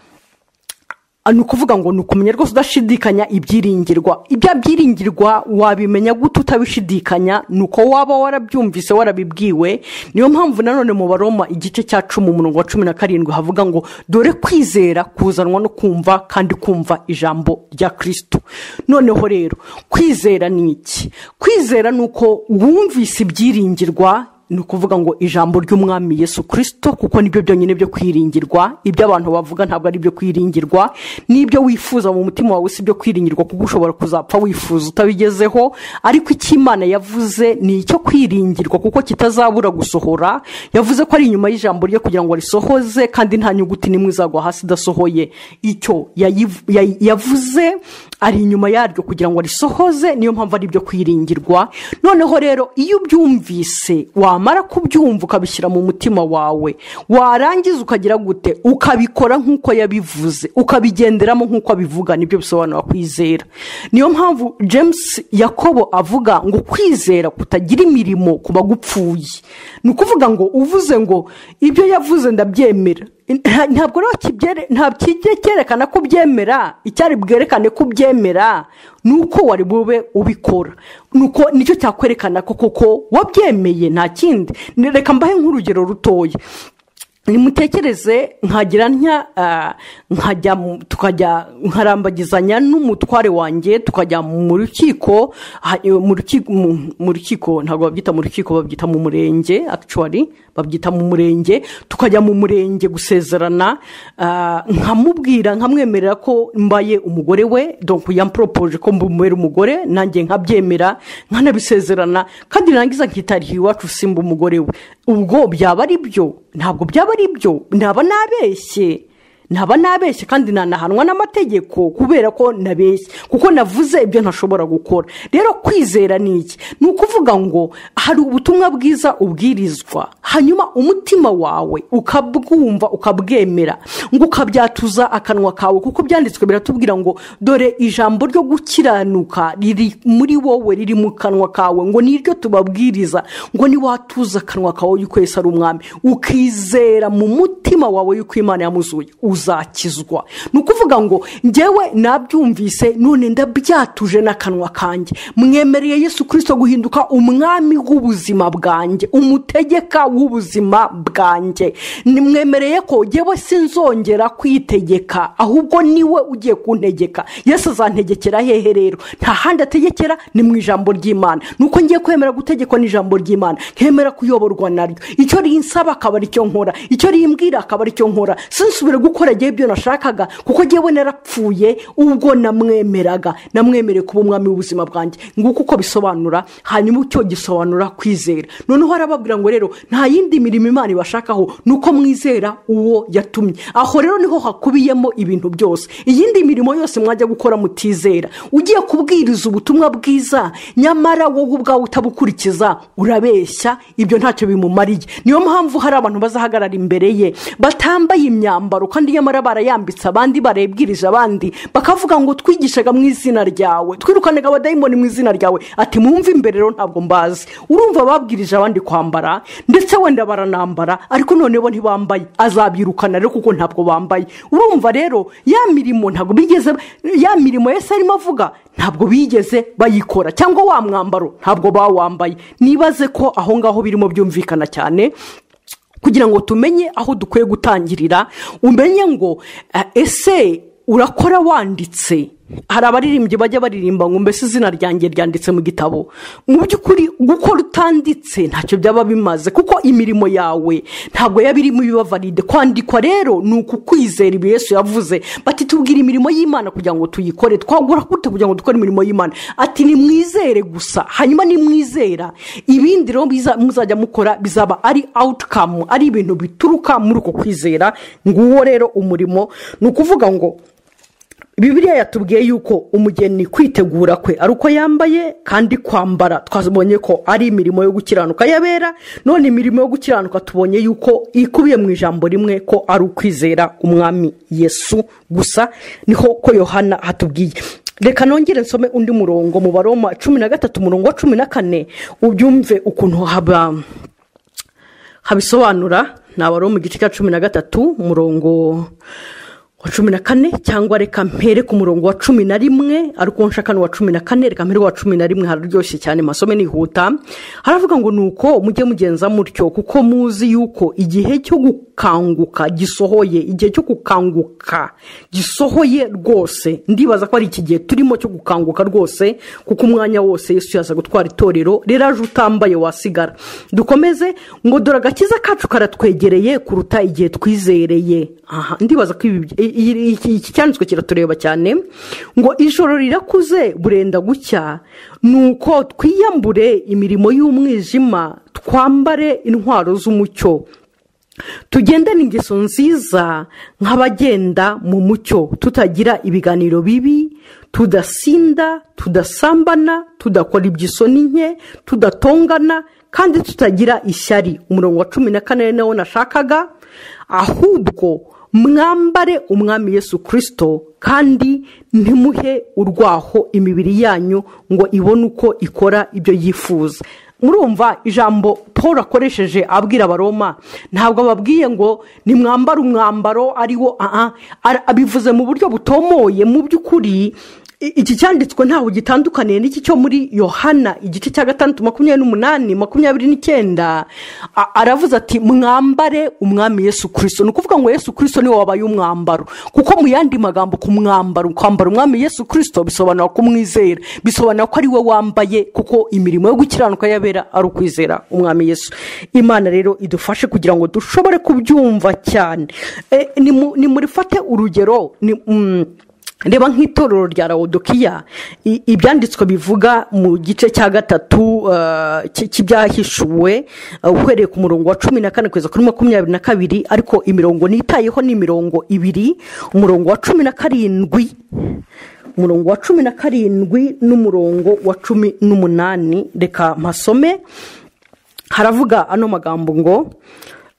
ni ukuvuga ngo ni ukumenya rwose udashidikanya ibyiringirwa ibya byiringirwa wabimenya gute utabishidikanya ni uko waba warabyumvise warabibwiwe niyo mpamvu nanone mu baroma igice cya cumi umurongo wa cumi na karindwi havuga ngo dore kwizera kuzanwa no kumva kandi kumva ijambo rya kirisitu noneho rero kwizera ni iki kwizera ni uko wumvise ibyiringirwa ni ukuvuga ngo ijambo ry'umwami yesu kirisito kuko nibyo byonyine byo kwiringirwa ibyo abantu bavuga ntabwo ari ibyo kwiringirwa n'ibyo wifuza mu mutima wawe si ibyo kwiringirwa kuko ushobora kuzapfa wifuza utabigezeho ariko icyo imana yavuze ni icyo kwiringirwa kuko kitazabura gusohora yavuze ko ari inyuma y'ijambo rye kugira ngo risohoze kandi nta nyuguti n'imwe izagwa hasi idasohoye icyo yavuze ari inyuma yaryo kugira ngo risohoze niyo mpamvu ari ibyo kwiringirwa noneho rero iyo ubyumvise wa wamara kubyumva ukabishyira mu mutima wawe warangiza ukagira gute ukabikora nk'uko yabivuze ukabigenderamo nk'uko abivuga nibyo bisobanura kwizera niyo mpamvu james yakobo avuga ngo kwizera kutagira imirimo ku bagupfuye ni ukuvuga ngo uvuze ngo ibyo yavuze ndabyemera ntabwo ntabwo cyerekana ko ubyemera icyari bwerekane ko ubyemera ni uko wari bube ubikora nuko nicyo cyakwerekana ko koko wabyemeye nta kindi reka mbahe nk'urugero rutoya nimutekereze nkagira nkajya tukajya nkarambagizanya n'umutware wanjye tukajya mu rukiko mu rukiko ntabwo babyita mu rukiko babyita mu murenge akicuwari babyita mu murenge tukajya mu murenge gusezerana nkamubwira nkamwemerera ko mbaye umugore we donko yamporopoje ko mbumubera umugore nanjye nkabyemera nkanabisezerana kandi narangiza nkitarihe iwacu simba umugore we ubwo byaba ari byo ntabwo byaba ari byo naba nabeshye naba nabeshye kandi nanahanwa n'amategeko kubera ko nabeshye kuko navuze ibyo ntashobora gukora rero kwizera ni iki ni ukuvuga ngo hari ubutumwa bwiza ubwirizwa hanyuma umutima wawe ukabwumva ukabwemera ngo ukabyatuza akanwa kawe kuko byanditswe biratubwira ngo dore ijambo ryo gukiranuka riri muri wowe riri mu kanwa kawe ngo niryo tubabwiriza ngo niwatuza akanwa kawe yuko yese ari umwami ukizera mu mutima wawe yuko imana yamuzuye uzakizwa ni ukuvuga ngo ngewe nabyumvise none ndabyatuje n'akanwa kanjye mwemereye yesu kirisito guhinduka umwami w'ubuzima bwanjye umutegeka w'ubuzima bwanjye mwemereye ko ngewe sinzongera kwitegeka ahubwo niwe ugiye kuntegeka yesu azantegekera hehe rero nta handi ategekera ni mu ijambo ry'imana nuko ngiye kwemera gutegekwa n'ijambo ry'imana nkemera kuyoborwa naryo icyo rinsaba akaba aricyo nkora icyo rimbwira akaba aricyo nkora sinsubire gukora nagiye ibyo nashakaga kuko ngewe narapfuye ubwo namwemeraga namwemereye kuba umwami w'ubuzima bwanjye nguko uko bisobanura hanyuma icyo gisobanura kwizera noneho arababwira ngo rero nta yindi mirimo imana ibashakaho ni uko mwizera uwo yatumye aho rero niho hakubiyemo ibintu byose iyindi mirimo yose mwajya gukora mutizera ugiye kubwiriza ubutumwa bwiza nyamara wowe ubwawe utabukurikiza urabeshya ibyo ntacyo bimumariye niyo mpamvu hari abantu bazahagarara imbere ye batambaye imyambaro kandi nyamara barayambitse abandi barayibwirije abandi bakavuga ngo twigishaga mu izina ryawe twirukanaga abadayimoni mu izina ryawe ati mwumve imbere rero ntabwo mbazi urumva babwirije abandi kwambara ndetse wenda baranambara ariko noneho bo ntibambaye azabyirukana rero kuko ntabwo bambaye urumva rero ya mirimo ntabwo bigeze ya mirimo yose arimo avuga ntabwo bigeze bayikora cyangwa wa mwambaro ntabwo bawambaye nibaze ko aho ngaho birimo byumvikana cyane kugira ngo tumenye aho dukwiye gutangirira umenye ngo eh, ese urakora wanditse hari abaririmbyi bajya baririmba ngo mbese izina ryanjye ryanditse mu gitabo mu by'ukuri gukora utanditse ntacyo byaba bimaze kuko imirimo yawe ntabwo yaba irimo ibibavaride kwandikwa rero ni ukukwizera ibi yesu yavuze bati tubwira imirimo y'imana kugira ngo tuyikore twagura gute kugira ngo dukore imirimo y'imana ati nimwizere gusa hanyuma nimwizera ibindi rero biza- muzajya mukora bizaba ari awutikamu ari ibintu bituruka muri uko kwizera nguwo rero umurimo ni ukuvuga ngo bibiriya yatubwiye yuko umugeni kwitegura kwe ari uko yambaye kandi kwambara twabonye ko ari imirimo yo gukiranuka yabera none imirimo yo gukiranuka tubonye yuko ikubiye mu ijambo rimwe ko ari ukwizera umwami yesu gusa niho ko yohana hatubwiye reka nongere nsome undi murongo mu baroma cumi na gatatu umurongo wa cumi na kane ubyumve ukuntu haba habisobanura ni abari mu gice cya cumi na gatatu umurongo wa cumi na kane cyangwa reka mpere ku murongo wa cumi na rimwe ariko nshaka n'uwa cumi na kane reka mpere uwa cumi na rimwe hararyoshye cyane masome nihuta haravuga ngo ni uko mujye mugenza mutyo kuko muzi yuko igihe cyo gukanguka gisohoye igihe cyo gukanguka gisohoye rwose ndibaza ko ari iki gihe turimo cyo gukanguka rwose kuko umwanya wose yesu yaza gutwara itorero rero aje utambaye wasigara dukomeze ngo dore agakiza kacu karatwegereye kuruta igihe twizereye aha ndibaza ko ibi i- i- iki iki cyanditswe kiratureba cyane ngo ijoro rirakuze burenda gucya nuko twiyambure imirimo y'umwijima twambare intwaro z'umucyo tugendane ingeso nziza nk'abagenda mu mucyo tutagira ibiganiro bibi tudasinda tudasambana tudakora iby'isoni nke tudatongana kandi tutagira ishyari umurongo wa cumi na kane nawo nashakaga ahubwo mwambare umwami yesu kirisito kandi ntimuhe urwaho imibiri yanyu ngo ibone uko ikora ibyo yifuza murumva ijambo paul akoresheje abwira abaroma ntabwo ababwiye ngo nimwambare umwambaro ariwo aha ara- abivuze mu buryo butomoye mu by'ukuri i- iki cyanditswe ntaho gitandukaniye n'iki cyo muri yohana igice cya gatandatu makumyabiri n'umunani makumyabiri n'icyenda A- aravuze ati mwambare umwami yesu kirisito ni ukuvuga ngo yesu kirisito niwe wabaye umwambaro kuko mu yandi magambo ku mwambaro kwambara umwami yesu kirisito bisobanura kumwizera bisobanura ko ari we wambaye kuko imirimo yo gukiranuka yabera ari ukwizera umwami yesu imana rero idufashe kugira ngo dushobore kubyumva cyane Eh, nimu- nimurifate urugero ni mm, reba nk'itorero rya rawodokiya i- ibyanditswe bivuga mu gice cya gatatu eh, cy- cy'ibyahishuwe eh, uhereye ku murongo wa cumi na kane kugeza kuri makumyabiri na kabiri ariko imirongo nitayeho ni imirongo ibiri umurongo wa cumi na karindwi umurongo wa cumi na karindwi n'umurongo wa cumi n'umunani reka mpasome haravuga ano magambo ngo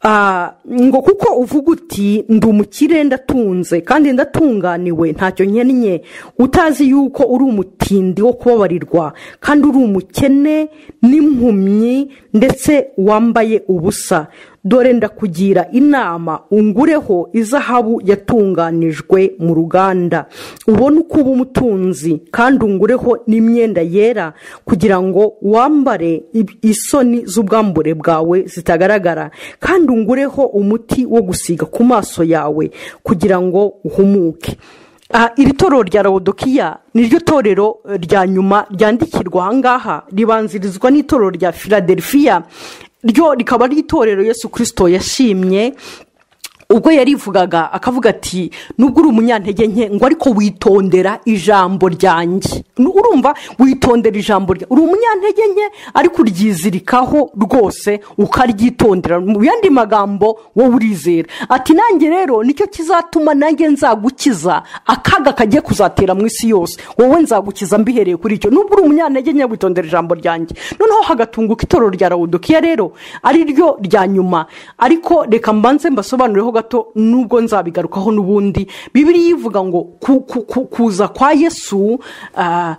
ah, ngo kuko uvuga uti ndi umukire ndatunze kandi ndatunganiwe ntacyo nkennye utazi yuko uri umutindi wo kubabarirwa kandi uri umukene n'impumyi ndetse wambaye ubusa dore ndakugira inama ungureho izahabu yatunganijwe mu ruganda ubone uko uba umutunzi kandi ungureho n'imyenda yera kugira ngo wambare ib- isoni z'ubwambure bwawe zitagaragara kandi ungureho umuti wo gusiga ku maso yawe kugira ngo uhumuke Aha, iri torero rya rawodokiya ni ryo torero eh, rya nyuma ryandikirwa aha ngaha ribanzirizwa n'itorero rya filadelfiya ryo rikaba ari itorero yesu kirisito yashimye ubwo yarivugaga akavuga ati nubwo uri umunyantege nke ngo ariko witondera ijambo ryanjye Nu- urumva witondera ijambo ryanjye uri umunyantege nke ariko uryizirikaho rwose ukaryitondera mu yandi magambo wowe urizera ati nanjye rero nicyo kizatuma nanjye nzagukiza akaga kagiye kuzatera mu isi yose wowe nzagukiza mbihereye kuri icyo nubwo uri umunyantege nke witondera ijambo ryanjye noneho hagatunguka itorero rya rawudukiya rero ari ryo rya nyuma ariko reka mbanze mbasobanurireho gato nubwo nzabigarukaho n'ubundi bibiri ivuga ngo ku- ku- ku- kuza kwa yesu ah,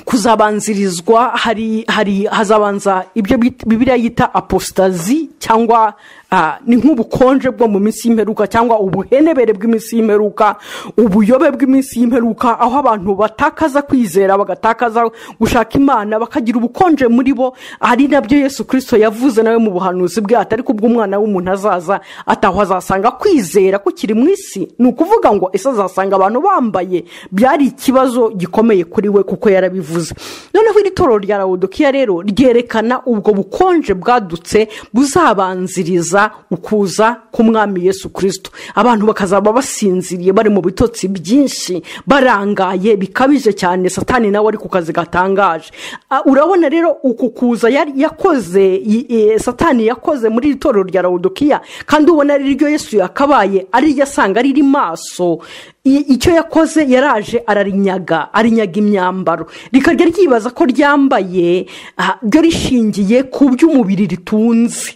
kuzabanzirizwa hari hari hazabanza ibyo bit- bibiliya yita apositazi cyangwa ah, ni nk'ubukonje bwo mu minsi y'imperuka cyangwa ubuhenebere bw'iminsi y'imperuka ubuyobe bw'iminsi y'imperuka aho abantu batakaza kwizera bagatakaza gushaka imana bakagira ubukonje muri bo ari nabyo yesu kirisito yavuze nawe mu buhanuzi bwe ati ariko ubw'umwana w'umuntu azaza ataho azasanga kwizera kukiri mu isi ni ukuvuga ngo ese azasanga abantu bambaye byari ikibazo gikomeye kuri we kuko yarabivuze noneho iri toro rya rawudukiya rero ryerekana ubwo bukonje bwadutse buzabanziriza ukuza k'umwami yesu kirisito abantu bakazaba basinziriye bari mu bitotsi byinshi barangaye bikabije cyane satani nawe ari ku kazi gatangaje Ah, urabona rero uku kuza yari- yakoze i- i- satani yakoze muri iri torero rya rawudukiya kandi ubona ari ryo yesu yakabaye ari ryo asanga riri maso I- icyo yakoze yaraje ararinyaga arinyaga imyambaro rikajya ryibaza ko ryambaye ah, ryo rishingiye ku by'umubiri ritunze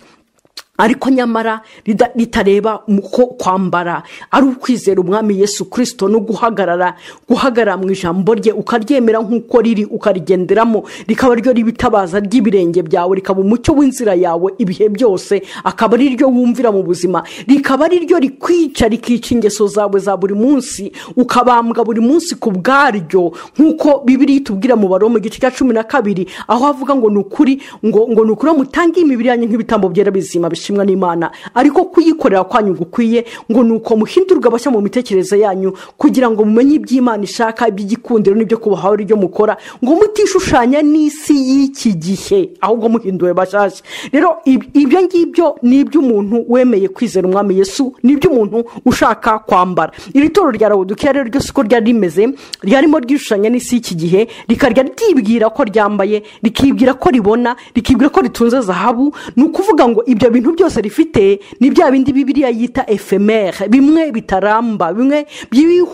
ariko nyamara rida- ritareba mu ko kwambara ari ukwizera umwami yesu kirisito no guhagarara guhagarara mu ijambo rye ukaryemera nk'uko riri ukarigenderamo rikaba ryo ribitabaza ry'ibirenge byawe rikaba umucyo w'inzira yawe ibihe byose akaba ari ryo wumvira mu buzima rikaba ari ryo rikwica rikica ingeso zawe za buri munsi ukabambwa buri munsi ku bwaryo nk'uko bibiri itubwira mu baro mu gice cya cumi na kabiri aho havuga ngo ni ukuri ngo ngo ni ukuri mutange imibiri yanyu nk'ibitambo byera bizima bishimwa n'imana ariko kuyikorera kwanyu gukwiye ngo ni uko muhindurwa abashya mu mitekerereze yanyu kugira ngo mumenye iby'imana ishaka iby'igikundiro n'ibyo kubahaho ari byo mukora ngo mutishushanya n'isi y'iki gihe ahubwo muhinduwe bashyashya rero ib- ibyo ngibyo ni iby'umuntu wemeye kwizera umwami yesu ni iby'umuntu ushaka kwambara iri toro rya rawudukiya rero ryo siko ryari rimeze ryarimo ryishushanya n'isi y'iki gihe rikarya ryibwira ko ryambaye rikibwira ko ribona rikibwira ko ritunze zahabu ni ukuvuga ngo ibyo bintu byose rifite ni bya bindi bibiriya yita efemere bimwe bitaramba bimwe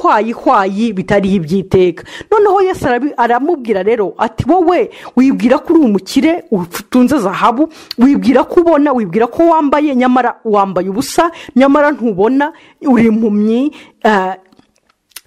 by'ibihwayihwayi bitariho iby'iteka noneho yesu arabi- aramubwira rero ati wowe wibwira ko uri umukire utunze zahabu wibwira ko ubona wibwira ko wambaye nyamara wambaye ubusa nyamara ntubona uri impumyi eh,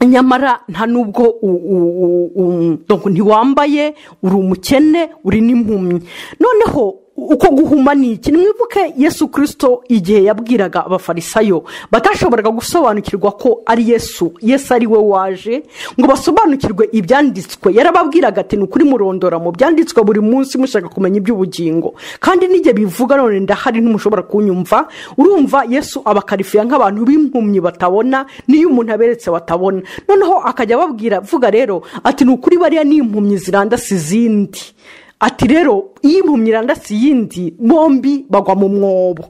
nyamara nta nubwo u- u- u- u- donc ntiwambaye uri umukene uri n'impumyi noneho uko guhuma ni iki nimwibuke yesu kirisito igihe yabwiraga abafarisayo batashoboraga gusobanukirwa ko ari yesu yesu ari we waje ngo basobanukirwe ibyanditswe yarababwiraga ati ni ukuri murondora mu byanditswe buri munsi mushaka kumenya iby'ubugingo kandi n'igihe bivuga none ndahari ntumushobora kunyumva urumva yesu abakarifiya nk'abantu b'impumyi batabona n'iyo umuntu aberetse batabona noneho akajya ababwira vuga rero ati ni ukuri bariya ni impumyi zirandase izindi ati rero iyo impumyi irandase iyindi bombi bagwa mu mwobo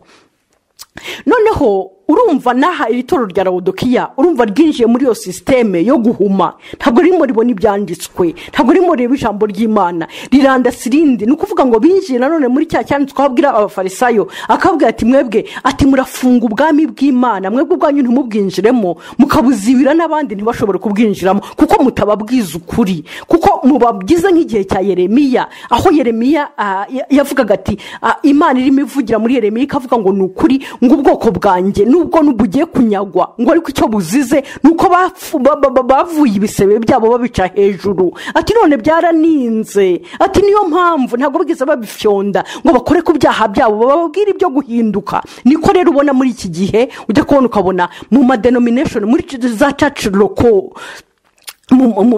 noneho urumva n'aha iri toro rya rawudukiya urumva ryinjiye muri iyo sisiteme yo guhuma ntabwo ririmo ribona ibyanditswe ntabwo ririmo rireba ijambo ry'imana rirandasi irindi ni ukuvuga ngo binjiye nanone muri cya cyanditswe aho abwira abafarisayo akababwira ati mwebwe ati murafunga ubwami bw'imana mwebwe ubwanyu ntimubwinjiremo mukabuzibira n'abandi ntibashobore kubwinjiramo kuko mutababwiza ukuri kuko mubabwiza nk'igihe cya yeremiya aho yeremiya ah, ya- yavugaga ati ah, imana irimo ivugira muri yeremiya ikavuga ngo ni ukuri ngo ubwoko bwanjye nubwo bugiye kunyagwa ngo ariko icyo buzize ni uko bafu- ba- ba- ba- bavuye ibisebe byabo babica hejuru ati none byaraninze ati niyo mpamvu ntabwo bigeze babifyonda ngo bakore ku byaha byabo bababwire ibyo guhinduka niko rero ubona muri iki gihe ujya kubona ukabona mu madenomination muri za caci loko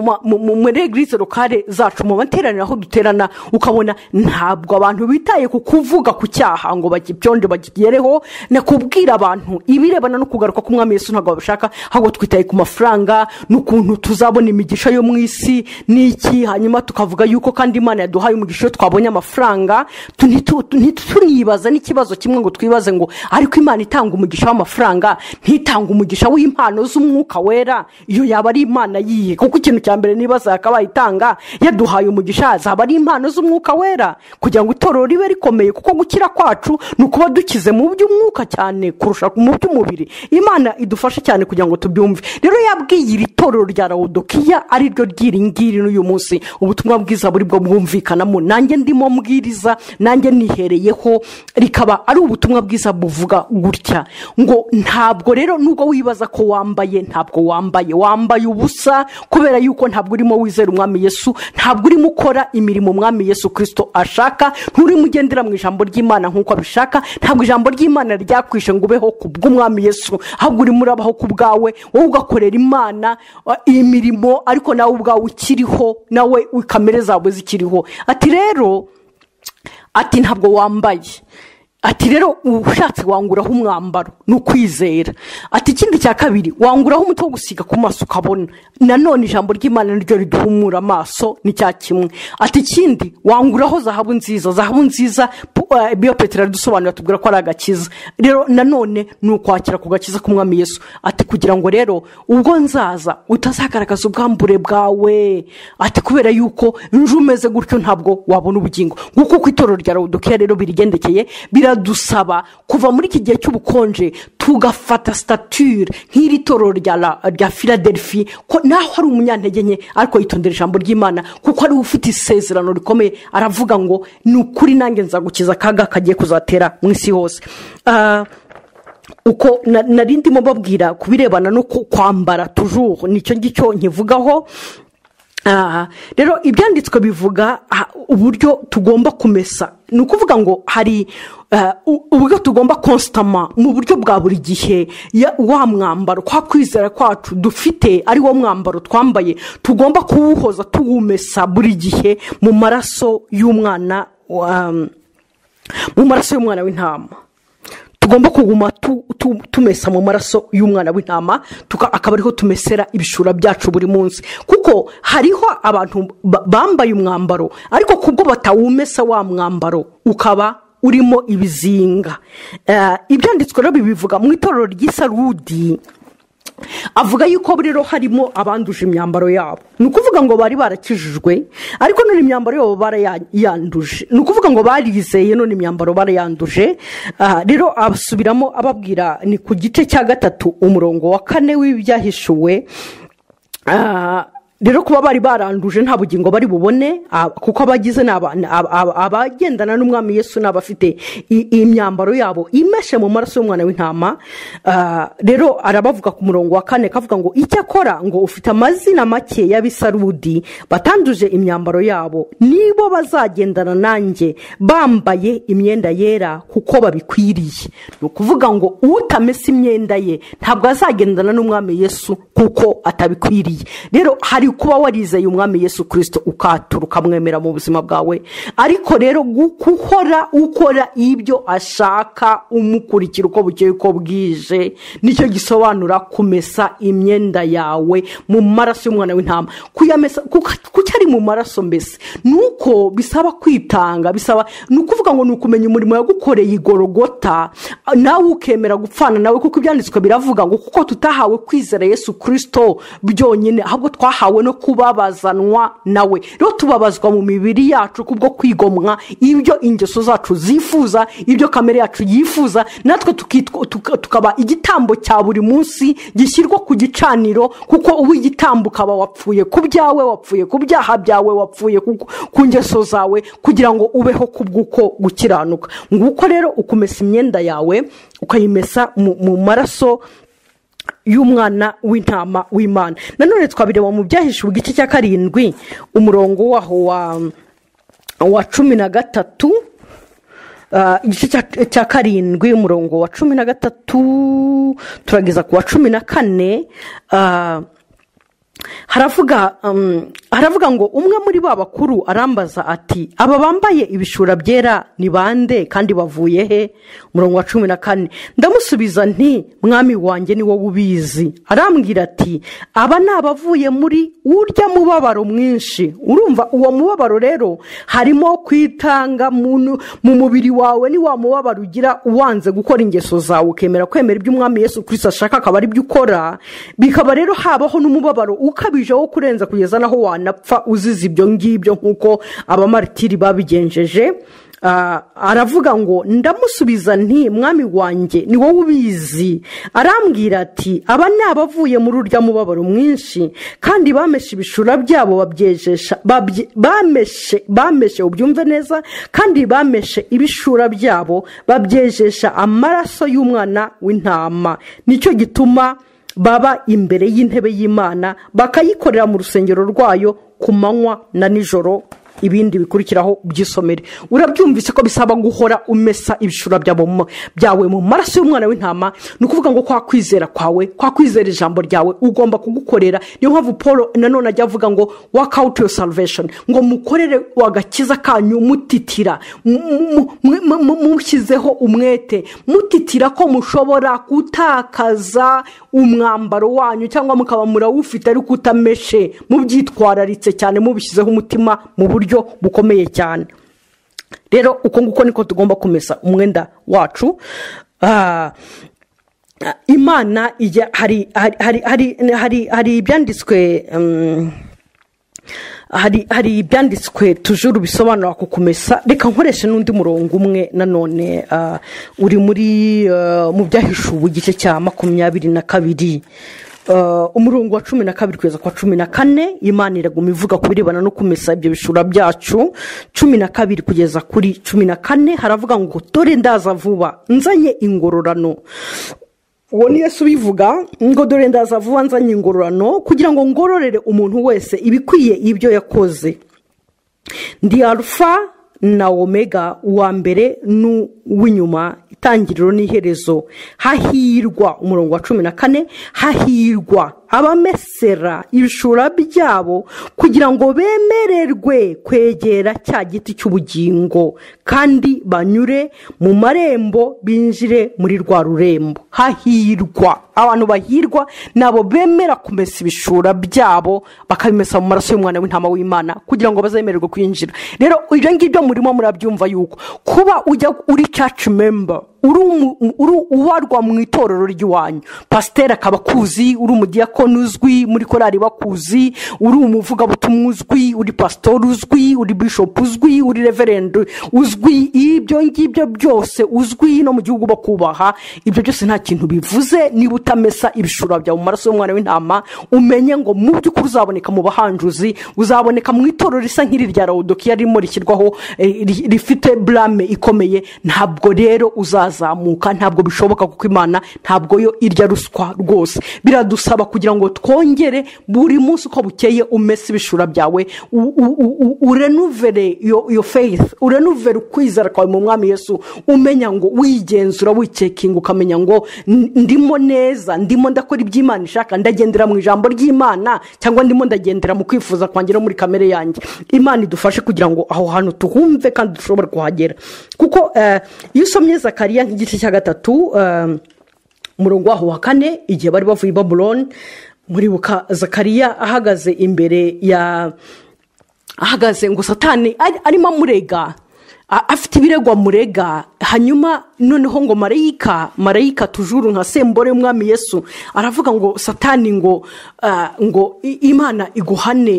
muri egirize lokale zacu mu materaniro aho duterana ukabona ntabwo abantu bitaye ku kuvuga ku cyaha ngo bagibyonde bakigereho ni kubwira abantu ibirebana no kugaruka k'umwami Yesu ntabwo babishaka ahubwo twitaye ku mafaranga n'ukuntu tuzabona imigisha yo mu isi n'iki hanyuma tukavuga yuko kandi imana yaduhaye umugisha iyo twabonye amafaranga tu- ntitu- ntitunibaza n'ikibazo kimwe ngo twibaze ngo ariko imana itanga umugisha w'amafaranga ntitanga umugisha w'impano z'umwuka wera iyo yaba ari imana yiye kuko ikintu cya mbere nibaza yakabaye itanga yaduhaye umugisha zaba ari impano z'umwuka wera kugira ngo itorero ribe rikomeye kuko gukira kwacu ni ukuba dukize mu by'umwuka cyane kurusha mu by'umubiri imana idufashe cyane kugira ngo tubyumve rero yabwiye iri torero rya rawudokiya ari ryo ry'iri ngiri n'uyu munsi ubutumwa bwiza buri bwo bwumvikanamo nanjye ndimo mbwiriza nanjye nihereyeho rikaba ari ubutumwa bwiza buvuga gutya ngo ntabwo rero nubwo wibaza ko wambaye ntabwo wambaye wambaye ubusa kubera yuko ntabwo urimo wizera umwami yesu ntabwo urimo ukora imirimo umwami yesu kirisito ashaka nturimo ugendera mu ijambo ry'imana nk'uko abishaka ntabwo ijambo ry'imana ryakwishe ngo ubeho ku bw'umwami yesu ahubwo urimo urabaho ku bwawe wowe ugakorera imana uh, imirimo ariko nawe ubwawe ukiriho nawe kamere zawe zikiriho ati rero ati ntabwo wambaye ati rero ushatse wanguraho umwambaro ni ukwizera ati ikindi cya kabiri wanguraho umuti wo gusiga ku maso ukabona nanone ijambo ry'imana niryo riduhumura amaso ni cya kimwe ati ikindi wanguraho zahabu nziza zahabu nziza pu- eh, biyo petero aradusobanurira tubwira ko ari agakiza rero nanone ni ukwakira ku gakiza k'umwami yesu ati kugira ngo rero ubwo nzaza utazagaragaza ubwambure bwawe ati kubera yuko nje umeze gutyo ntabwo wabona ubugingo nguko uko itorero rya rawudokiya rero birigendekeye biradusaba kuva muri iki gihe cy'ubukonje tugafata sitatire nk'iri torero rya la- rya filadelfi ko naho ari umunyantege nke ariko yitondera ijambo ry'imana kuko ariwe ufite isezerano rikomeye aravuga ngo ni ukuri nanjye nzagukiza akaga kagiye kuzatera mu isi hose Ah, uko na- nari ndimo babwira ku birebana no ku- kwambara tujuru nicyo ngicyo nkivugaho aha rero ibyanditswe bivuga ah, uburyo tugomba kumesa ni ukuvuga ngo hari ah, u- uburyo tugomba konsitama mu buryo bwa buri gihe ya- wa mwambaro kwa kwizera kwacu dufite ari wo mwambaro twambaye tugomba kuwuhoza tuwumesa buri gihe mu maraso y'umwana wa- mu maraso y'umwana w'intama tugomba kuguma tu- tu- tumesa mu maraso y'umwana w'intama tuka- akaba ariho tumesera ibishura byacu buri munsi kuko hariho abantu ba- bambaye umwambaro ariko kubwo batawumesa wa mwambaro ukaba urimo ibizinga Eh, ibyanditswe rero bibivuga mu itorero ry'isarudi avuga yuko rero harimo abanduje imyambaro yabo ni ukuvuga ngo bari barakijijwe ariko none imyambaro yabo barayanduje ni ukuvuga ngo barizeye none imyambaro barayanduje Aha, rero asubiramo ababwira ni ku gice cya gatatu umurongo wa kane w'ibyahishuwe Ah, rero kuba bari baranduje nta bugingo bari bubone ah, kuko abagize ni aba- ni aba- aba- abagendana n'umwami yesu ni abafite i- imyambaro yabo imeshe mu maraso y'umwana w'intama Ah, rero arabavuga ku murongo wa kane kavuga ngo icyo akora ngo ufite amazina make y'abisarudi batanduje imyambaro yabo nibo bazagendana nanjye bambaye imyenda yera kuko babikwiriye ni ukuvuga ngo utamesa imyenda ye ntabwo azagendana n'umwami yesu kuko atabikwiriye rero hari kuba warizeye umwami yesu kirisito ukatura ukamwemera mu buzima bwawe ariko rero guhora ukora ibyo ashaka umukurikira uko bukeye uko bwije nicyo gisobanura kumesa imyenda yawe mu maraso y'umwana w'intama kuyamesa kuko kuki ari mu maraso mbese ni uko bisaba kwitanga bisaba ni ukuvuga ngo ni ukumenya umurimo yagukoreye igorogota ah, nawe ukemera gupfana nawe kuko ibyanditswe biravuga ngo kuko tutahawe kwizera yesu kirisito byonyine ahubwo twahawe no kubabazanwa nawe rero tubabazwa mu mibiri yacu kubwo kwigomwa ibyo ingeso zacu zifuza ibyo kamere yacu yifuza natwe tukitwa- tuka- tukaba igitambo cya buri munsi gishyirwa ku gicaniro kuko uba igitambo ukaba wapfuye ku byawe wapfuye ku byaha byawe wapfuye ku ku ngeso zawe kugira ngo ubeho ku bw'uko gukiranuka nguko rero ukumesa imyenda yawe ukayimesa mu mu maraso y'umwana w'intama w'imana nanone twabireba mu byahishwe igice cya karindwi umurongo waho wa wa cumi na gatatu Ah, igice cya- cya karindwi umurongo wa cumi na gatatu turageza ku wa cumi na kane Ah, haravuga um, haravuga ngo umwe muri ba bakuru arambaza ati aba bambaye ibishura byera ni bande kandi bavuye he umurongo wa cumi na kane ndamusubiza nti mwami wanjye ni wowe ubizi arambwira ati aba ni abavuye muri urya mubabaro mwinshi urumva uwo mubabaro rero harimo kwitanga mu mu mubiri wawe ni wa mubabaro ugira uwanze gukora ingeso zawe ukemera kwemera ibyo umwami yesu kirisita ashaka akaba ari byo ukora bikaba rero habaho n'umubabaro ukabije wo kurenza kugeza n'aho wanapfa uzize ibyo ngibyo nk'uko abamaritiri babigenjeje Ah, aravuga ngo ndamusubiza nti mwami wanjye ni wowe ubizi arambwira ati aba ni abavuye muri urya mubabaro mwinshi kandi bameshe ibishura byabo babyejesha babye- bameshe bameshe ubyumve neza kandi bameshe ibishura byabo babyejesha amaraso y'umwana w'intama nicyo gituma baba imbere y'intebe y'imana bakayikorera mu rusengero rwayo ku manywa na nijoro ibindi bikurikiraho by'isomere urabyumvise ko bisaba guhora umesa ibishura byabo mu- byawe mu maraso y'umwana w'intama ni ukuvuga ngo kwa kwizera kwawe kwa kwizera ijambo ryawe ugomba kugukorera niyo mpamvu paul nanone ajya avuga ngo waka awuti yo salvesheni ngo mukorere agakiza kanyu mutitira mu- mu- mu- mu- mu- mushyizeho umwete mutitira ko mushobora gutakaza umwambaro wanyu cyangwa mukaba murawufite ariko utameshe mubyitwararitse cyane mubishyizeho umutima mu buryo bukomeye cyane rero uko nguko niko tugomba kumesa umwenda wacu Ah, ah, imana ijya hari hari hari hari hari ibyanditswe mm, hari hari ibyanditswe tujuru bisobanura ku kumesa reka nkoreshe n'undi murongo umwe nanone ah, uri muri ah, mu byahishuwe igice cya makumyabiri na kabiri Ah, umurongo wa cumi na kabiri kugeza kwa cumi na kane imana iraguma ivuga ku birebana no kumesa ibyo bishura byacu cumi na kabiri kugeza kuri cumi na kane haravuga ngo dore ndaza vuba nzanye ingororano uwo ni yesu ubivuga ngo dore ndaza vuba nzanye ingororano kugira ngo ngororere umuntu wese ibikwiye ibyo yakoze ndi arufa na omega uwa mbere n'uw'inyuma itangiriro n'iherezo hahirwa umurongo wa cumi na kane hahirwa abamesera ibishura byabo kugira ngo bemererwe kwegera cya giti cy'ubugingo kandi banyure mu marembo binjire muri rwa rurembo hahirwa abantu bahirwa ni abo bemera kumesa ibishura byabo bakabimesa mu maraso y'umwana w'intama w'imana kugira ngo bazemererwe kwinjira rero ibyo ngibyo murimo murabyumva yuko kuba ujya uri caci memba uri umu- uri ubarwa mu itorero ry'iwanyu pasiteri akaba akuzi uri umudiyakoni uzwi muri korari bakuzi uri umuvugabutumwa uzwi uri pasitori uzwi uri bishopu uzwi uri reverende uzwi ibyo ngibyo byose uzwi no mu gihugu bakubaha ibyo byose nta kintu bivuze niba utamesa ibishura byawe mu maraso y'umwana w'intama umenye ngo mu by'ukuri uzaboneka mu bahanjuzi uzaboneka mu itorero risa nk'irya rawodokiya ririmo rishyirwaho eh, ri- rifite burame ikomeye ntabwo rero uzazamuka ntabwo bishoboka kuko imana ntabwo yo irya ruswa rwose biradusaba kugira ngo twongere buri munsi uko bukeye umese ibishura byawe u- u- u- u- urenuvere yo yo faith urenuvere ukwizera kwawe mu mwami yesu umenya ngo wigenzura wicekinga ukamenya ngo "N- ndimo neza ndimo ndakora iby'imana ishaka ndagendera mu ijambo ry'imana cyangwa ndimo ndagendera mu kwifuza kwanjye no muri kamere yanjye imana idufashe kugira ngo aho hantu tuhumve kandi dushobore kuhagera kuko eh, iyo usomye zakariya nk'igice cya gatatu eh, umurongo waho wa kane igihe bari bavuye i babuloni muribuka zakariya ahagaze imbere ya ahagaze ngo satani ari- arimo amurega a- afite ibirego amurega hanyuma noneho ngo marayika marayika tujuru nka sembore y'umwami yesu aravuga ngo satani ngo ah, ngo i- imana iguhane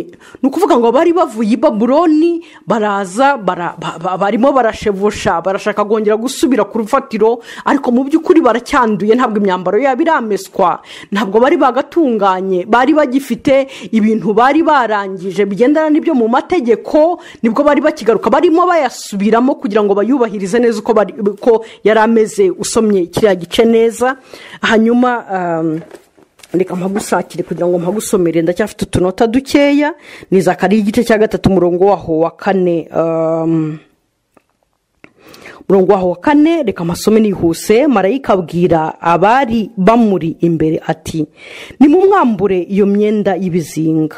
ni ukuvuga ngo bari bavuye i babuloni baraza bara- ba- ba- barimo barashevusha barashaka kongera gusubira ku rufatiro ariko mu by'ukuri baracyanduye ntabwo imyambaro yabo irameswa ntabwo bari bagatunganye bari bagifite ibintu bari barangije bigendana n'ibyo mu mategeko nibwo bari bakigaruka barimo bayasubiramo kugira ngo bayubahirize neza uko bari- uko yari ameze usomye kiriya gice neza hanyuma um, reka mpagusakire kugira ngo mpagusomere ndacyafite utunota dukeya ni zakariya igice cya gatatu umurongo waho wa kane um, murongo waho wa kane reka amasome nihuse marayika abwira abari bamuri imbere ati nimumwambure iyo myenda y'ibizinga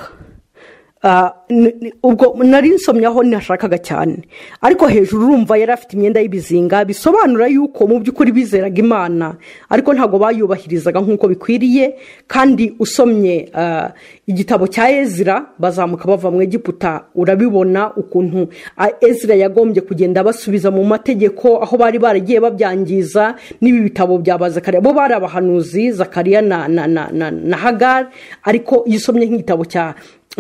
Ah, ni- ni- ubwo nari nsomyaho ntashakaga cyane ariko hejuru urumva yari afite imyenda y'ibizinga bisobanura yuko mu by'ukuri bizeraga imana ariko ntabwo bayubahirizaga nk'uko bikwiriye kandi usomye ah, igitabo cya ezira bazamuka bava mu egiputa urabibona ukuntu ah, ezira yagombye kugenda basubiza mu mategeko aho bari baragiye babyangiza n'ibi bitabo bya ba zakariya bo bari abahanuzi zakariya na, na, na, na, na hagari ariko iyo usomye nk'igitabo cya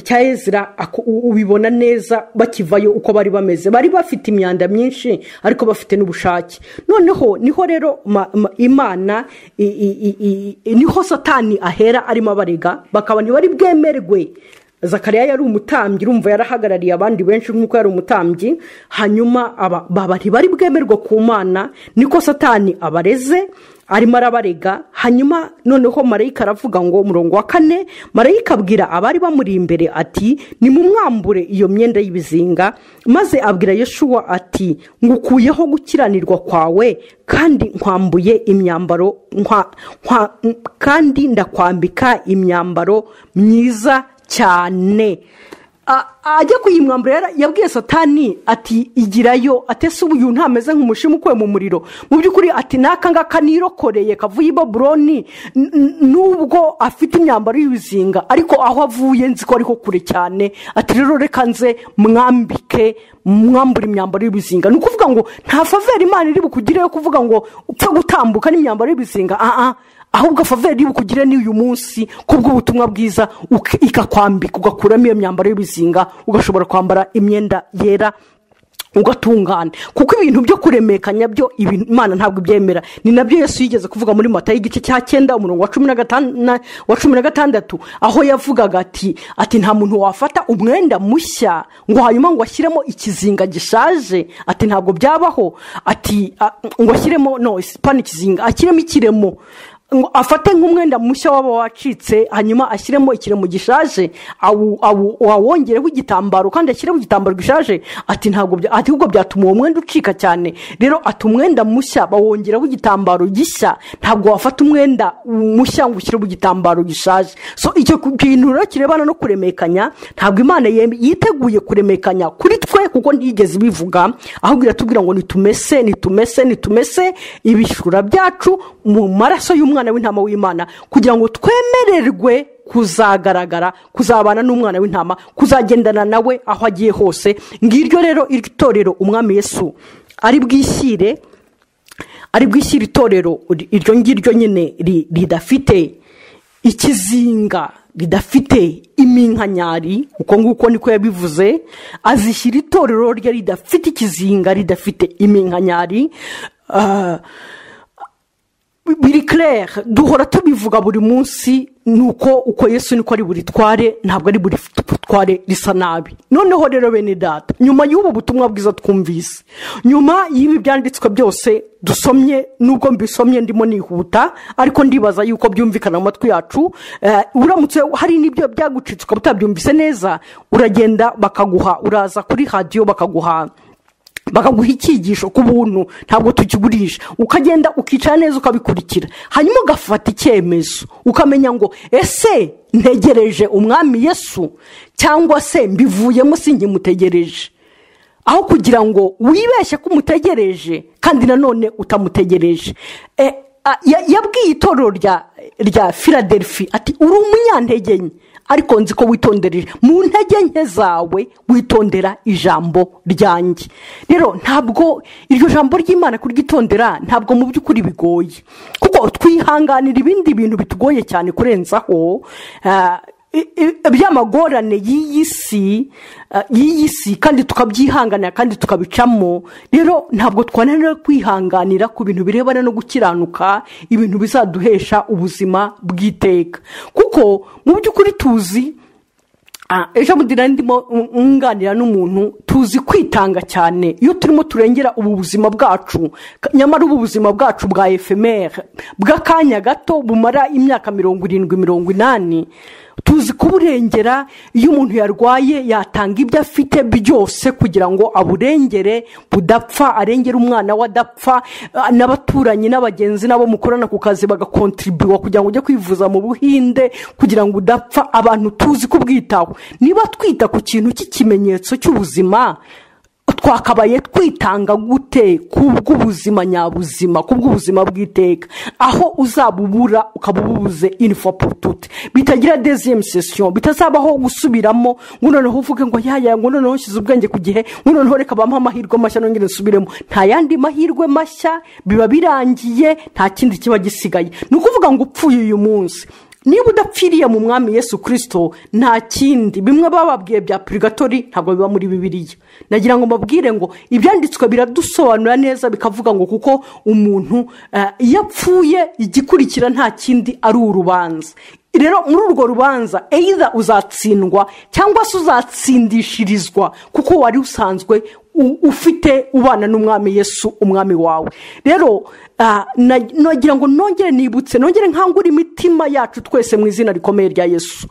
cya ezira ako- u- ubibona neza bakivayo uko bari bameze bari bafite imyanda myinshi ariko bafite n'ubushake noneho niho rero ma- ma- imana i- i- i- i- i- niho satani ahera arimo abarega bakaba ntibari bwemerwe zakariya yari umutambyi urumva yarahagarariye abandi benshi nk'uko yari umutambyi hanyuma aba- baba ntibari bwemerwe ku mana niko satani abareze arimo arabarega hanyuma noneho marayika aravuga ngo umurongo wa kane marayika abwira abari bamuri imbere ati nimumwambure iyo myenda y'ibizinga maze abwira yeshuwa ati ngukuyeho gukiranirwa kwawe kandi nkwambuye imyambaro nkwa- nkwa- kandi ndakwambika imyambaro myiza cyane A- ajya kuyimwambura yara- yabwiye satani ati igirayo atese ubu uyu ntameze nk'umushimu ukuwe mu muriro mu by'ukuri ati n'aka ngaka nirokoreye kavuye i baburoni n- n- nubwo afite imyambaro y'ibizinga ariko aho avuye nzi ko ariho kure cyane ati rero reka nze mwambike mwambura imyambaro y'ibizinga ni ukuvuga ngo nta faveri imana iri bukugire yo kuvuga ngo upfe gutambuka n'imyambaro y'ibizinga aha ahubwo faveri bukugire ni uyu munsi kubw'ubutumwa bwiza uki- ikakwambika ugakuramo iyo myambaro y'ibizinga ugashobora kwambara imyenda yera ugatungana kuko ibintu byo kuremekanya byo ibintu- imana ntabwo ibyemera ni nabyo yesu yigeze kuvuga muri mata y'igice cya cyenda umurongo wa cumi na gatan- na- wa cumi na gatandatu aho yavugaga ati ati nta muntu wafata umwenda mushya ngo hanyuma ngo ashyiremo ikizinga gishaje ati ntabwo byabaho ati a- ngo ashyiremo no sipani ikizinga ashyiremo ikiremo ngo afate nk'umwenda mushya waba wacitse hanyuma ashyiremo ikiremo gishaje awu- awu- wawongereho igitambaro kandi ashyireho igitambaro gishaje ati ntabwo bya- ati ahubwo byatuma uwo mwenda ucika cyane rero ati umwenda mushya bawongeraho igitambaro gishya ntabwo wafata umwenda mushya ngo ushyireho igitambaro gishaje so icyo ku- kintu rero kirebana no kuremekanya ntabwo imana yem- yiteguye kuremekanya kuri twe kuko ntigeze ibivuga ahubwo iratubwira ngo nitumese nitumese nitumese ibishura byacu mu maraso y'umwana w'intama w'imana kugira ngo twemererwe kuzagaragara kuzabana n'umwana w'intama kuzagendana nawe aho agiye hose ngiryo rero iri torero umwami yesu ari bwishyire ari bwishyira itorero iryo ngiryo nyine ri- ridafite ikizinga ridafite iminkanyari uko nguko niko yabivuze azishyira itorero rye ridafite ikizinga ridafite iminkanyari ah, biri claire duhora tubivuga buri munsi ni uko uko yesu niko ari buritware ntabwo ari buri butware risa nabi noneho rero bene data nyuma y'ubu butumwa bwiza twumvise nyuma y'ibi byanditswe byose dusomye nubwo mbisomye ndimo nihuta ariko ndibaza yuko byumvikana mu matwi yacu eh, uramutse hari n'ibyo byagucitse ukaba utabyumvise neza uragenda bakaguha uraza kuri radiyo bakaguha bakaguha icyigisho ku buntu ntabwo tukigurisha ukagenda ukicara neza ukabikurikira hanyuma ugafata icyemezo ukamenya ngo ese ntegereje umwami yesu cyangwa se mbivuyemo singimutegereje aho kugira ngo wibeshye ko umutegereje kandi nanone utamutegereje E, a- ya- yabwiye itorero rya rya filadelfi ati uri umunyantege nke ariko nzi ko witondereje mu ntege nke zawe witondera ijambo ryanjye rero ntabwo iryo jambo ry'imana kuryitondera ntabwo mu by'ukuri bigoye kuko twihanganira ibindi bintu bitugoye cyane kurenzaho ah, i- i- by'amagorane y'iyi si eh, y'iyi si kandi tukabyihanganira kandi tukabicamo rero ntabwo twananira kwihanganira ku bintu birebana no gukiranuka ibintu bizaduhesha ubuzima bw'iteka kuko mu by'ukuri tuzi Ah, ejo bundi nari ndimo nganira n'umuntu tuzi kwitanga cyane iyo turimo turengera ubu buzima bwacu ka- nyamara ubu buzima bwacu bwa efemere bw'akanya gato bumara imyaka mirongo irindwi mirongo inani tuzi kuburengera iyo umuntu yarwaye yatanga ibyo afite byose kugira ngo aburengere budapfa arengera umwana we adapfa ah, n'abaturanyi n'abagenzi n'abo mukorana ku kazi bagakontiribiwa kugira ngo ujye kwivuza mu buhinde kugira ngo udapfa abantu tuzi kubwitaho niba twita ku kintu cy'ikimenyetso cy'ubuzima twakabaye twitanga gute kubw'ubuzima nyabuzima kubw'ubuzima bw'iteka aho uzabubura ukabubuze inifoputute bitagira deziyemu sesiyo bitazabaho gusubiramo ngo noneho uvuge ngo yaya ngo noneho nshyize ubwenge ku gihe ngo noneho reka bampe amahirwe mashya nongere nsubiremo nta yandi mahirwe mashya biba birangiye nta kindi kiba gisigaye ni ukuvuga ngo upfuye uyu munsi niba udapfiriye mu mwami yesu kirisito nta kindi bimwe baba babwiye bya purigatori ntabwo biba muri bibiriya nagira ngo mbabwire ngo ibyanditswe biradusobanura neza bikavuga ngo kuko umuntu eh, iyo apfuye igikurikira nta kindi ari urubanza rero muri urwo rubanza either uzatsindwa cyangwa se uzatsindishirizwa kuko wari usanzwe u- ufite ubana n'umwami yesu umwami wawe rero ah, na- nagira ngo nongere nibutse nongere nkangure imitima yacu twese mu izina rikomeye rya yesu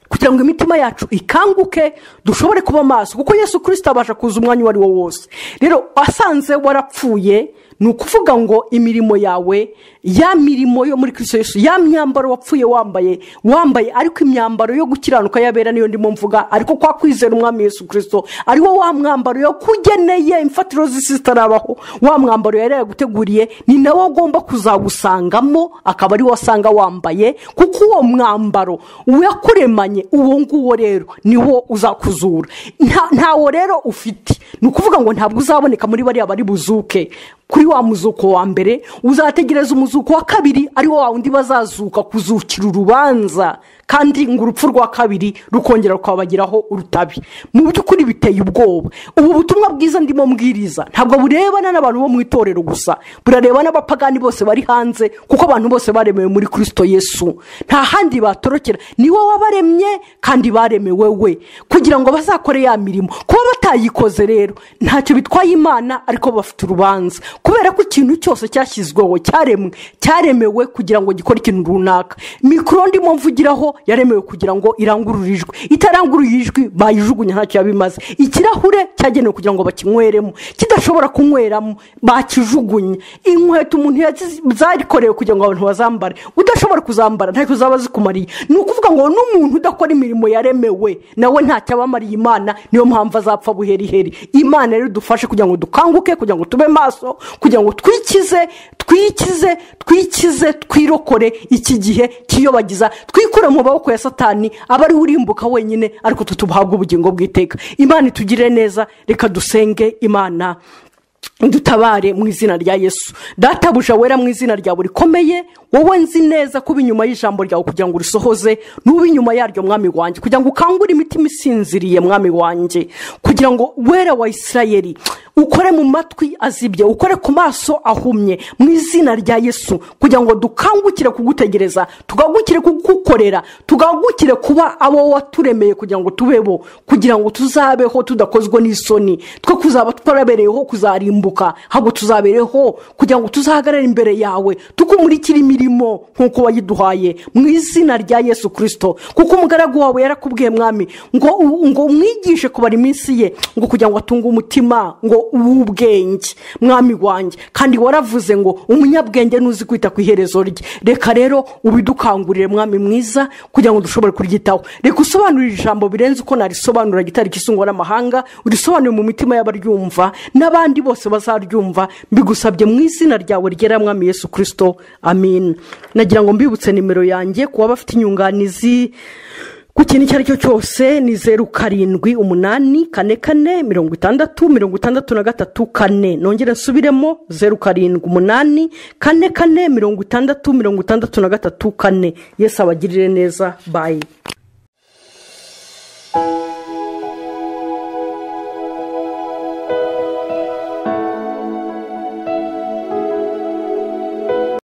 kugira ngo imitima yacu ikanguke dushobore kuba maso kuko yesu kirisita abasha kuza umwanya uwo ari wo wose rero asanze warapfuye ni ukuvuga ngo imirimo yawe ya mirimo yo muri kirisito yesu ya myambaro wapfuye wambaye wambaye ariko imyambaro yo gukiranuka yabera niyo ndimo mvuga ariko kwa kwizera umwami yesu kirisito ari wo wa mwambaro yakugeneye imfatiro z'isi zitarabaho wa mwambaro yari yaguteguriye ni nawe agomba kuzawusangamo akaba ari wo asanga wambaye kuko uwo mwambaro uyakuremanye uwo nguwo rero niwo uzakuzura Nta- ntawo rero ufite ni ukuvuga ngo ntabwo uzaboneka muri bariya bari buzuke kuri wa muzuko wa mbere uzategereza umuzuko wa kabiri ari wo wa wundi bazazuka kuzukira urubanza kandi ngo urupfu rwa kabiri rukongera rukabagiraho urutabi mu by'ukuri biteye ubwoba ubu butumwa bwiza ndimo mbwiriza ntabwo burebana n'abantu bo mu itorero gusa burareba n'abapagani bose bari hanze kuko abantu bose baremewe muri kirisito yesu nta handi batorokera ni wowe wabaremye kandi baremewe we kugira ngo bazakore ya mirimo kuba batayikoze rero ntacyo bitwaye imana ariko bafite urubanza kubera ko ikintu cyose cyashyizweho cyaremwe cyaremewe kugira ngo gikore ikintu runaka mikoro ndimo mvugiraho yaremewe kugira ngo irangurure ijwi itaranguruye ijwi bayijugunya ntacyo yaba imaze ikirahure cyagenewe kugira ngo bakinyweremo kidashobora kunyweramo bakijugunye inkweto umuntu yazi- zarikorewe kugira ngo abantu bazambare udashobora kuzambara ntacyo zaba zikumariye ni ukuvuga ngo n'umuntu udakora imirimo yaremewe nawe ntacyo aba amariye imana niyo mpamvu azapfa buheriheri imana rero idufashe kugira ngo dukanguke kugira ngo tube maso kugira ngo twikize twikize twikize twirokore iki gihe kiyobagiza twikure mu maboko ya satani aba ariwe urimbuka wenyine ariko tutubahabwa ubugingo bw'iteka imana itugirire neza reka dusenge imana dutabare mu izina rya yesu databuja wera mu izina ryawe rikomeye wowe nzi neza kuba inyuma y'ijambo ryawe kugira ngo urisohoze n'uba inyuma yaryo mwami wanjye kugira ngo ukangure imitima isinziriye mwami wanjye kugira ngo wera wa isirayeri ukore mu matwi azibye ukore ku maso ahumye mu izina rya yesu kugira ngo dukangukire kugutegereza tugangukire kugukorera tugangukire kuba abo waturemeye kugira ngo tubebo kugira ngo tuzabeho tudakozwe n'isoni twe kuzaba twarabereyeho kuzarimbuka ahubwo tuzabereho kugira ngo tuzahagarare imbere yawe tukumurikire imirimo nk'uko wayiduhaye mu izina rya yesu kirisito kuko umugaragu wawe yarakubwiye mwami ngo ngo umwigishe kubara iminsi ye ngo kugira ngo atunge umutima ngo uw'ubwenge mwami wanjye kandi waravuze ngo umunyabwenge ntuzi kwita ku iherezo rye reka rero ubidukangurire mwami mwiza kugira ngo dushobore kuryitaho reka usobanurire ijambo birenze uko narisobanura gitari kisungwa n'amahanga urisobanure mu mitima y'abaryumva n'abandi bose bazaryumva mbigusabye mu izina ryawe ryera mwami yesu kirisito amin nagira ngo mbibutse nimero yanjye ku baba bafite inyunganizi ku kintu icyo ari cyo cyose ni zeru karindwi umunani kane kane mirongo itandatu mirongo itandatu na gatatu kane nongere nsubiremo zeru karindwi umunani kane kane mirongo itandatu mirongo itandatu na gatatu kane yesu abagirire neza bayi